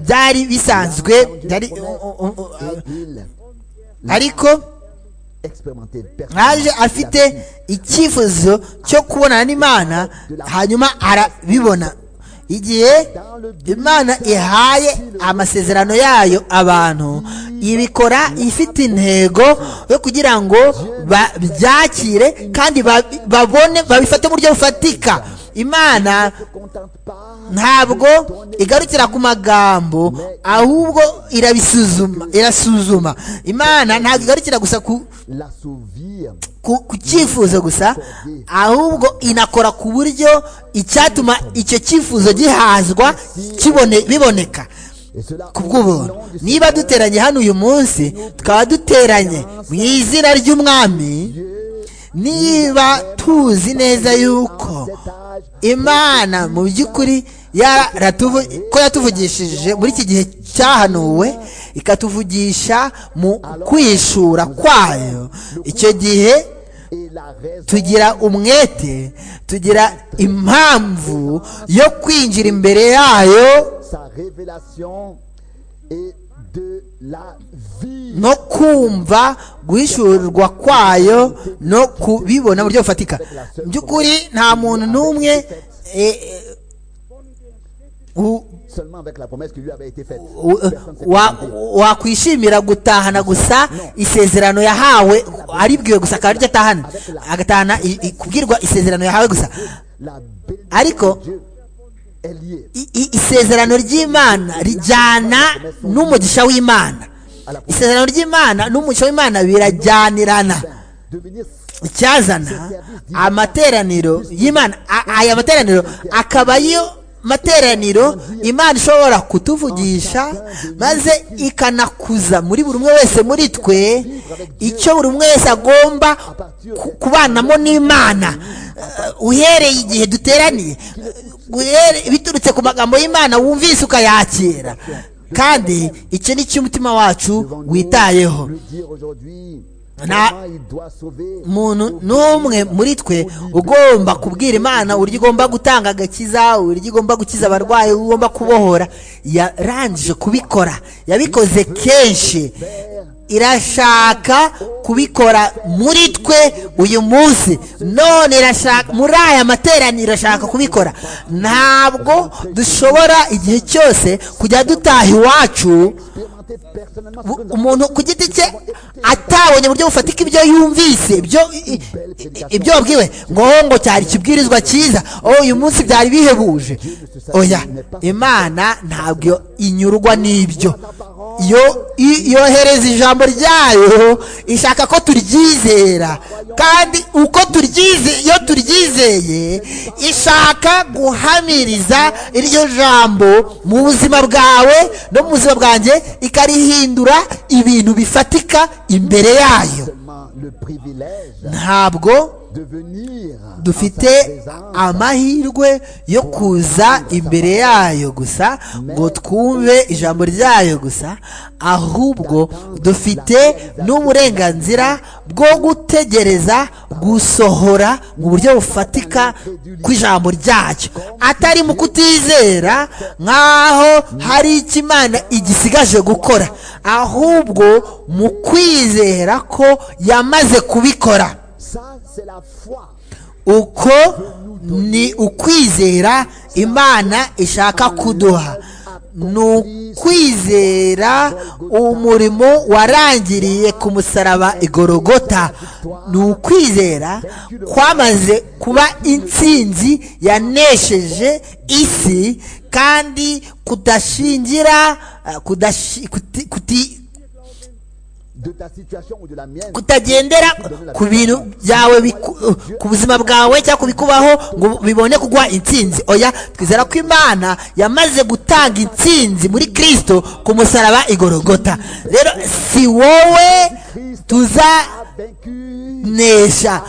byari bisanzwe byari u- u- u- et il ariko expérimenté nkaje afite icyifuzo cyo kubonana n'imana hanyuma arabibona igihe imana ihaye amasezerano yayo abantu ibikora ifite intego yo kugira ngo babyakire kandi babi- babone babifate mu buryo bufatika imana contente pas ntabwo igarukira ku magambo ahubwo irabisuzuma irasuzuma imana ntabwo igarukira gusa ku l'assouvir ku ku cyifuzo gusa ahubwo inakora ku buryo icyatuma icyo cyifuzo gihazwa kibone biboneka et cela ku au bw'ubuntu nom du niba duteranye hano uyu munsi tukaba duteranye mu izina ry'umwami niba tuzi neza yuko cet âge imana mu by'ukuri yaratuvu- ko yatuvugishije muri iki gihe cyahanuwe ikatuvugisha mu kwishura kwayo icyo gihe et la raison tugira umwete tugira impamvu yo kwinjira imbere yayo sa révélation et de la vie no kumva guhishurirwa kwayo no kubibona mu buryo bufatika mu by'ukuri nta muntu n'umwe eh, eh, u- seulement avec la promesse qui lui avait été faite. u- Personne ne s'est wa- contenté. wakwishimira gutahana gusa isezerano yahawe aribwiwe gusa akaba aryo atahana agatahana i- i- kubwirwa isezerano yahawe gusa La bénédiction Ariko- de Dieu est liée I- i- isezerano ry'imana rijyana n'umugisha w'imana isezerano ry'imana n'umugisha w'imana birajyanirana devenir icyazana amateraniro y'imana a- aya materaniro akaba yo materaniro imana ishobora kutuvugisha maze ikanakuza muri buri umwe wese muri twe icyo buri umwe wese agomba ku- kubanamo n'imana Eh, uhereye igihe duteraniye eh, uhere- biturutse ku magambo y'imana wumvise ukayakira kandi iki ni cyo umutima wacu witayeho Lui dire aujourd'hui Na- comment il doit sauver. umuntu n'umwe muri twe ugomba kubwira imana uburyo igomba gutanga agakiza uburyo igomba gukiza abarwayi uburyo igomba kubohora yarangije kubikora yabikoze kenshi irashaka kubikora muri twe uyu munsi none irashaka muri aya materaniro irashaka kubikora ntabwo dushobora igihe cyose kujya dutaha iwacu Expérimenter personnellement Bu- ce que nous umuntu ku giti cye atabonye uburyo bufatika ibyo yumvise ibyo i- i- ibyo wabwiwe ngo "Oh, ngo cyari ikibwirizwa cyiza oh uyu munsi byari bihebuje oya imana ntabwo inyurwa n'ibyo iyo i- yohereza ijambo ryayo ishaka ko turyizera kandi uko turyize iyo turyizeye ishaka guhamiriza iryo jambo mu buzima bwawe no mu buzima bwanjye ikarihindura ibintu bifatika imbere yayo seulement le privilège ntabwo de venir en dufite sa présence, amahirwe yo kuza imbere yayo gusa ngo twumve ijambo ryayo gusa ahubwo dufite n'uburenganzira bwo gutegereza gusohora mu buryo bufatika kw'ijambo ryayo atari mu kutizera nk'aho hari icyo imana igisigaje gukora ahubwo mu kwizera ko yamaze kubikora Ça, c'est la foi. uko ni ukwizera imana ishaka kuduha ni ukwizera umurimo warangiriye ku musaraba igorogota ni ukwizera kwamaze kuba intsinzi yanesheje isi kandi kudashingira eh, kudashi- kuti- kuti- De ta situation ou de la mienne, kutagendera ku bintu byawe biku- ku buzima bwawe cyangwa ku bikubaho ngo bibone kuguha intsinzi oya twizera ko imana yamaze gutanga intsinzi muri kirisito ku musaraba igorogota rero si wowe tuza a vaincu kunesha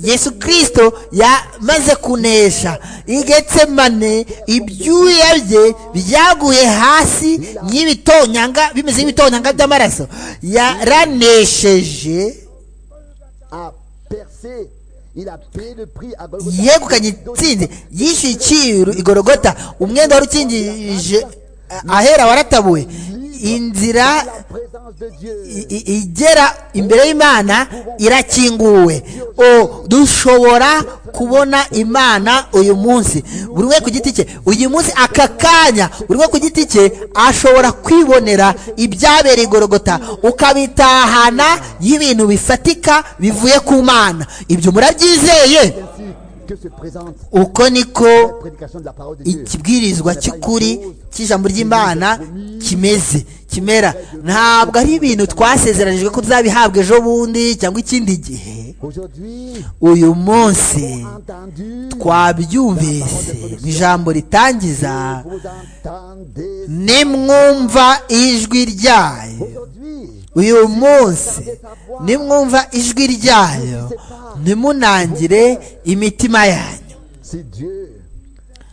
yesu kirisito yamaze kunesha igetsemane ibyuya bye byaguye hasi nk'ibitonyanga bimeze nk'ibitonyanga by'amaraso yaranesheje a percé. Il a payé le prix à Golgotha. yegukanye intsinzi yishyuye icyiru igorogota umwenda wari ukingirije ahera waratabuwe inzira La présence de Dieu. i- i- igera imbere y'imana irakinguwe o dushobora kubona imana uyu munsi buri umwe ku giti cye uyu munsi aka kanya buri umwe ku giti cye ashobora kwibonera ibyabereye igorogota ukabitahana y'ibintu bifatika bivuye ku mana ibyo murabyizeye Ainsi que se présente uko niko la prédication de la parole de Dieu. ikibwirizwa cy'ukuri cy'ijambo ry'imana kimeze kimera ntabwo ari ibintu twasezeranijwe ko tuzabihabwa ejo bundi cyangwa ikindi gihe Aujourd'hui, uyu munsi entendu, twabyumvise mu ijambo ritangiza vous entendez. nimwumva ijwi ryayo Aujourd'hui, uyu munsi nimwumva ijwi ryayo ntimunangire imitima yanyu si Dieu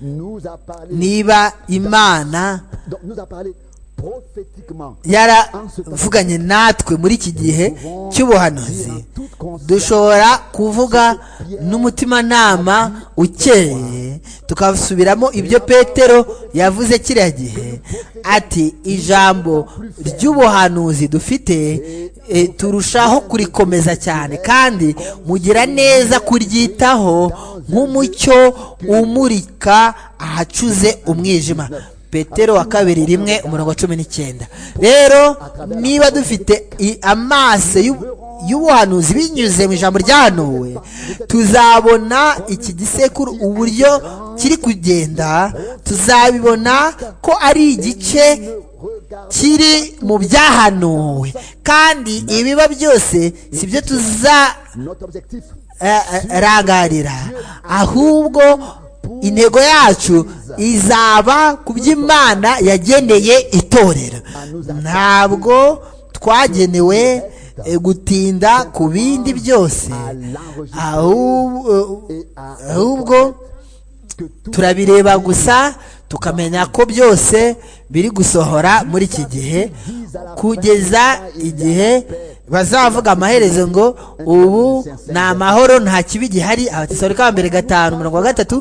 nous a parlé, niba imana donc nous a parlé prophétiquement. yaravuganye natwe muri iki gihe cy'ubuhanuzi dushobora kuvuga n'umutimanama ukeye tukasubiramo ibyo petero yavuze kiriya gihe ati ijambo ry'ubuhanuzi dufite eh, turushaho kurikomeza cyane kandi mugira neza kuryitaho nk'umucyo umurika ahacuze umwijima petero wa kabiri rimwe umurongo wa cumi n'icyenda rero niba dufite i- amaso y'u- y'ubuhanuzi binyuze mu ijambo ryahanuwe tuzabona iki gisekuru uburyo kiri kugenda tuzabibona ko ari igice kiri mu byahanuwe kandi ibiba byose si byo tuza Notre objectif, eh, eh, rangarira ahubwo intego yacu izaba ku by'imana yageneye itorero ntabwo twagenewe eh, gutinda ku bindi byose ahubwo ahubwo turabireba gusa tukamenya ko byose biri gusohora muri iki gihe kugeza igihe bazavuga amaherezo ngo ubu ni amahoro nta kibi gihari abatisabari ka mbere gatanu mirongo gatatu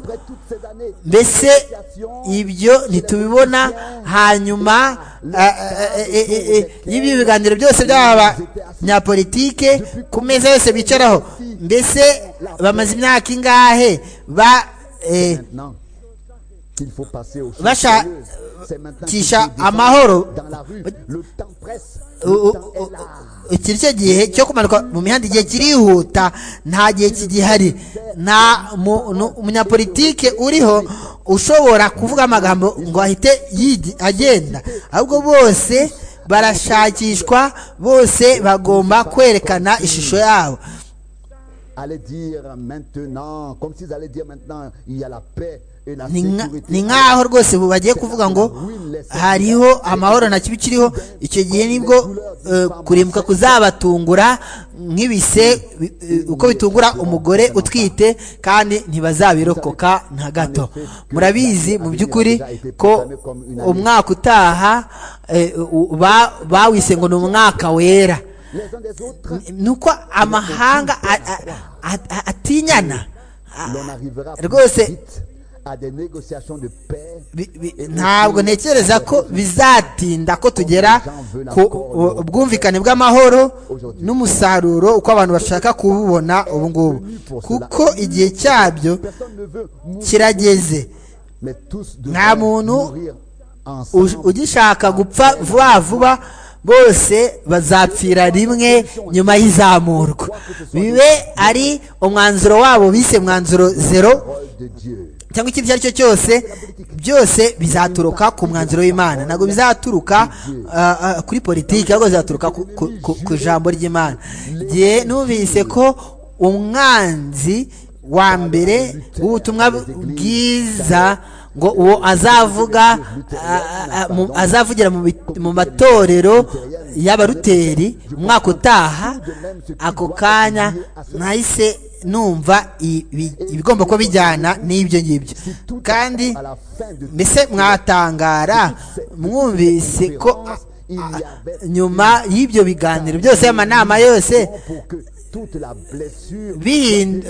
mbese ibyo ntitubibona hanyuma ah, ah, eh, eh, eh, y'ibyo biganiro byose by'abanyapolitike ku meza yose bicaraho mbese bamaze imyaka ingahe ba eh, maintenant qu'il faut passer au Vacha- sérieux. C'est maintenant qu'il Tisha faut descendre amahoro. dans la rue. Le temps presse. U- u- u- iki nicyo gihe cyo kumanuka mu mihanda igihe kirihuta nta gihe kigihari nta mu- nu- umunyapolitike uriho ushobora kuvuga amagambo ngo ahite yigi- agenda ahubwo bose barashakishwa bose bagomba kwerekana ishusho yabo Allez dire maintenant, comme s'ils allaient dire maintenant, il y a la paix et la Ni nka- sécurité. ni nk'aho rwose bu- bagiye kuvuga ngo hariho amahoro nta kibi kiriho icyo gihe nibwo eh, kurimbuka kuzabatungura nk'ibise bi- eh, uko bitungura umugore utwite kandi ntibazabirokoka na gato murabizi mu by'ukuri ko umwaka utaha eh, u- ba- bawise ngo ni umwaka wera Les uns des autres, ni uko amahanga a- a- a- a- atinyana l'on arrivera rwose- plus vite à des négociations de paix. Bi- bi- ntabwo ntekereza ko bizatinda ko tugera ku u- ubwumvikane bw'amahoro n'umusaruro uko abantu bashaka kububona ubu ngubu kuko igihe cyabyo Personne ne veut mourir, kirageze mais tous nta devraient muntu mourir uj- ensemble. ugishaka gupfa vuba vuba bose bazapfira rimwe nyuma y'izamurwa bibe ari umwanzuro wabo bise mwanzuro zero Parole de Dieu. cyangwa icyo icyo ari cyo cyose byose bizaturuka ku mwanzuro w'imana ntabwo bizaturuka ah, ah, kuri politiki ahubwo bizaturuka ku, ku, ku, ku jambo ry'imana igihe numvise ko umwanzi wa mbere w'ubutumwa bwiza ngo uwo azavuga ah, ah, mu- azavugira mu bit- mu matorero y'abaruteri umwaka utaha ako kanya nahise numva ibi- ibigomba kuba bijyana n'ibyo ngibyo kandi À la fin de mbese mwatangara mwumvise ko a- a- nyuma y'ibyo biganiro byose amanama yose pour que toute la blessure bihin-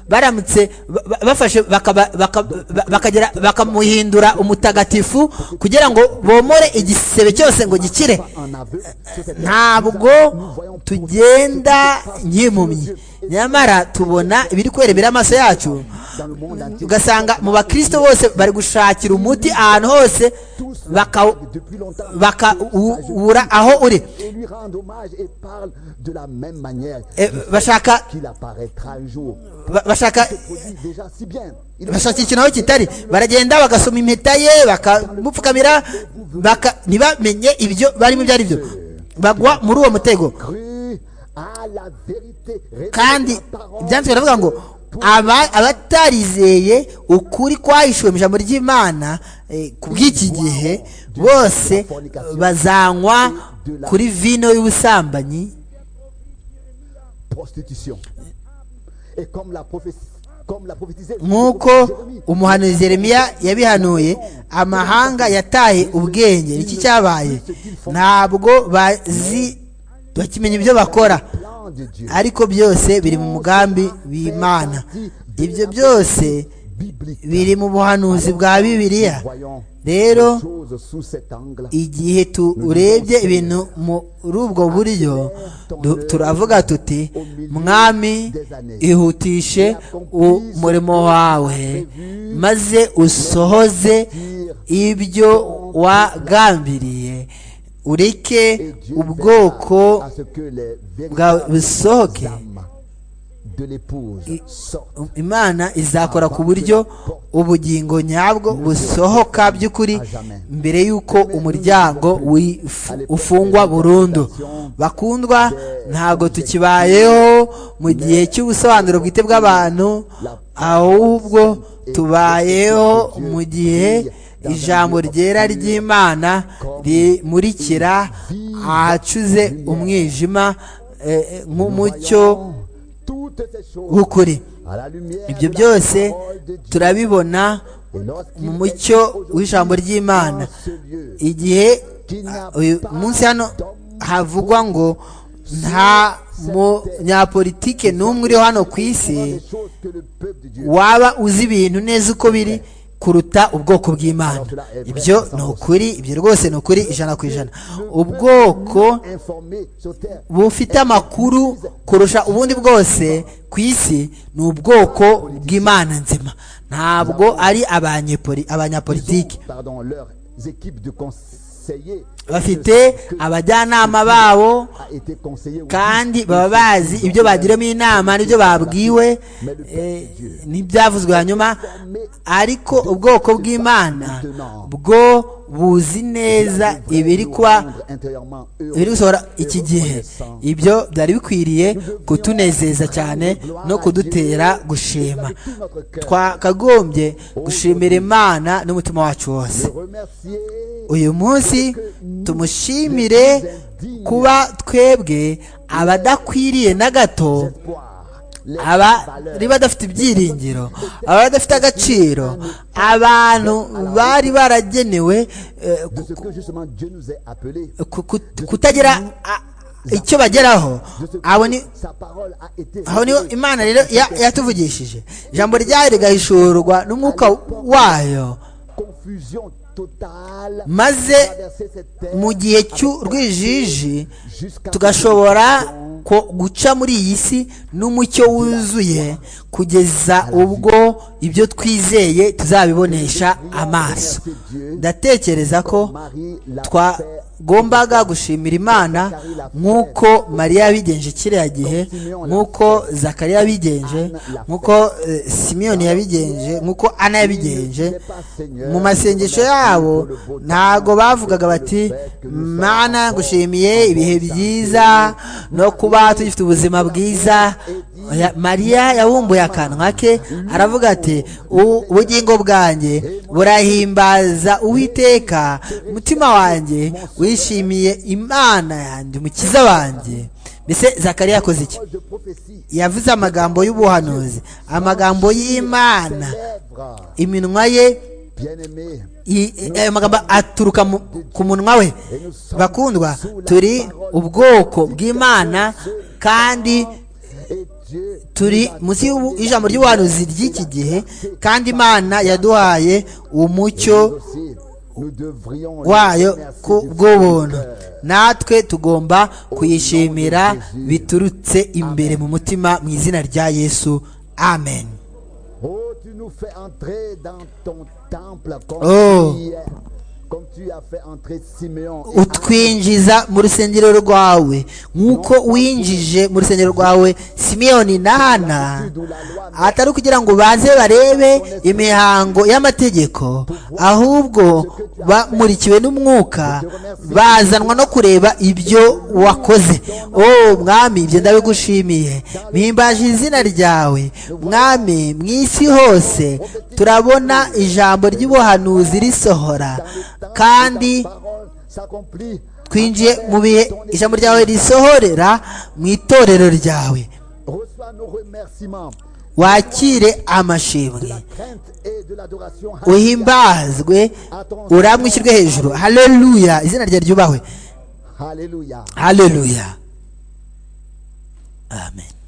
baramutse ba- ba- bafashe bakaba- baka- ba- bakagera- bakamuhindura umutagatifu kugira ngo bomore igisebe cyose ngo gikire en aveugle, c'est cette ntabwo tugenda nk'impumyi nyamara tubona ibiri kwerebera amaso yacu dans le monde entier. ugasanga mu bakristo bose bari gushakira umuti ahantu hose Tous baka- l'avaient depuis longtemps bakawubura aho uri et lui rendent hommage et parlent de la même manière Eh, bashaka qu'il apparaîtra un jour. ba- bashaka Produit déjà si bien. Il est bashaka ikintu aho kitari baragenda bagasoma impeta ye bakamupfukamira baka- ntibamenye ibyo barimo ibyo ari byo bagwa muri uwo mutego cru à la vérité. révélée kandi par la parole. byanditswe biravuga ngo aba- abatarizeye ukuri kwahishuwe mu ijambo ry'imana eh, ku bw'iki gihe bose bazanywa kuri vino y'ubusambanyi prostitution. Et comme la prophétie, comme la prophétisée, nk'uko umuhanuzi yeremiya yabihanuye amahanga yataye ubwenge iki cyabaye ntabwo bazi bakimenya ibyo bakora plan de Dieu. ariko byose biri mu mugambi w'imana ibyo byose biblique. biri mu buhanuzi bwa bibiliya Voyons rero les choses sous cet angle. igihe turebye ibintu muri ubwo buryo du- turavuga tuti mwami ihutishe umurimo wawe maze usohoze ibyo wagambiriye ureke Et Dieu ubwoko verra à ce que les bwawe véritables busohoke âmes de l'épouse sortent. imana izakora ku buryo ubugingo nyabwo busohoka by'ukuri mbere y'uko umuryango wi- fu- ufungwa burundu bakundwa ntabwo tukibayeho mu gihe cy'ubusobanuro bwite bw'abantu ahubwo tubayeho mu gihe ijambo ryera ry'imana rimurikira ahacuze umwijima eh, eh, nk'umucyo w'ukuri ibyo byose turabibona mu mucyo w'ijambo ry'imana igihe ah, uyu munsi hano havugwa ngo nta munyapolitike n'umwe uri hano ku isi waba uzi ibintu neza uko biri kuruta ubwoko bw'imana ibyo ni ukuri ibyo rwose ni ukuri ijana ku ijana ubwoko bufite amakuru kurusha ubundi bwose ku isi ni ubwoko bw'imana nzima ntabwo ari abanyepoli- abanyapolitiki Pardon, leurs équipes de conseillers bafite abajyanama babo a été conseillée. kandi baba bazi ibyo bagiramo inama n'ibyo babwiwe eh, n'ibyavuzwe hanyuma ariko ubwoko bw'imana bwo buzi neza ibiri kuba intérieurement eux biri gusohora iki gihe ibyo byari bikwiriye kutunezeza cyane no kudutera gushima twakagombye gushimira imana n'umutima wacu wose remercier uyu munsi tumushimire kuba twebwe abadakwiriye na gato voir les abari badafite ibyiringiro abari badafite agaciro abantu bari baragenewe eh, de ce que justement Dieu nous est appelé. ku- ku- kutagira a- icyo bageraho De ce que abo ni sa parole a été aho niho imana rero ya- yatuvugishije ijambo ryayo rigahishurwa n'umwuka wayo confusion totale maze traverser cette terre mu gihe cy'urwijiji jusqu'à tugashobora ko- guca muri iyi si n'umucyo wuzuye kugeza ubwo ibyo twizeye tuzabibonesha amaso ndatekereza ko Marie l'a fait twagombaga gushimira imana nk'uko mariya yabigenje kiriya gihe nk'uko zakariya yabigenje nk'uko eh, simiyoni yabigenje nk'uko ana yabigenje mu masengesho yabo ntago bavugaga bati mana gushimiye ibihe byiza no kuba tugifite ubuzima bwiza Oya, mariya yabumbuye akanwa ke aravuga ati "U- ubugingo bwanjye burahimbaza uwiteka umutima wanjye wishimiye imana yanjye umukiza wanjye mbese zakariya yakoze iki de prophétie yavuze amagambo y'ubuhanuzi amagambo y'imana lèvres iminwa ye bien-aimés i- i- ayo magambo aturuka mu- ku munwa we bakundwa turi ubwoko bw'imana kandi et Dieu turi munsi y'ubu- y'ijambo ry'ubuhanuzi ry'iki gihe kandi imana yaduhaye umucyo aussi nous devrions wayo remercier ku du fond bw'ubuntu du cœur. natwe tugomba kuyishimira biturutse imbere mu mutima mu izina rya yesu amen Oh, tu nous fais entrer dans ton temple comme, Oh. tu, y es, comme tu as fait entrer Simeon. et utwinjiza mu rusengero rwawe nk'uko winjije mu rusengero rwawe simiyoni n'ana atari ukugira ngo baze barebe imihango y'amategeko ahubwo bamurikiwe n'umwuka bazanwa no kureba ibyo wakoze oh mwami ibyo ndabigushimiye mpimbaje izina ryawe mwami mu isi hose turabona ijambo ry'ubuhanuzi risohora kandi ta parole s'accomplit. twinjiye Après mu bihe ton ijambo ryawe risohorera mu itorero ryawe Reçois nos remerciements, wakire amashimwe crainte et de l'adoration. uhimbazwe uramwishyirwe hejuru haleluya izina rya ryubahwe Alléluia. haleluya amen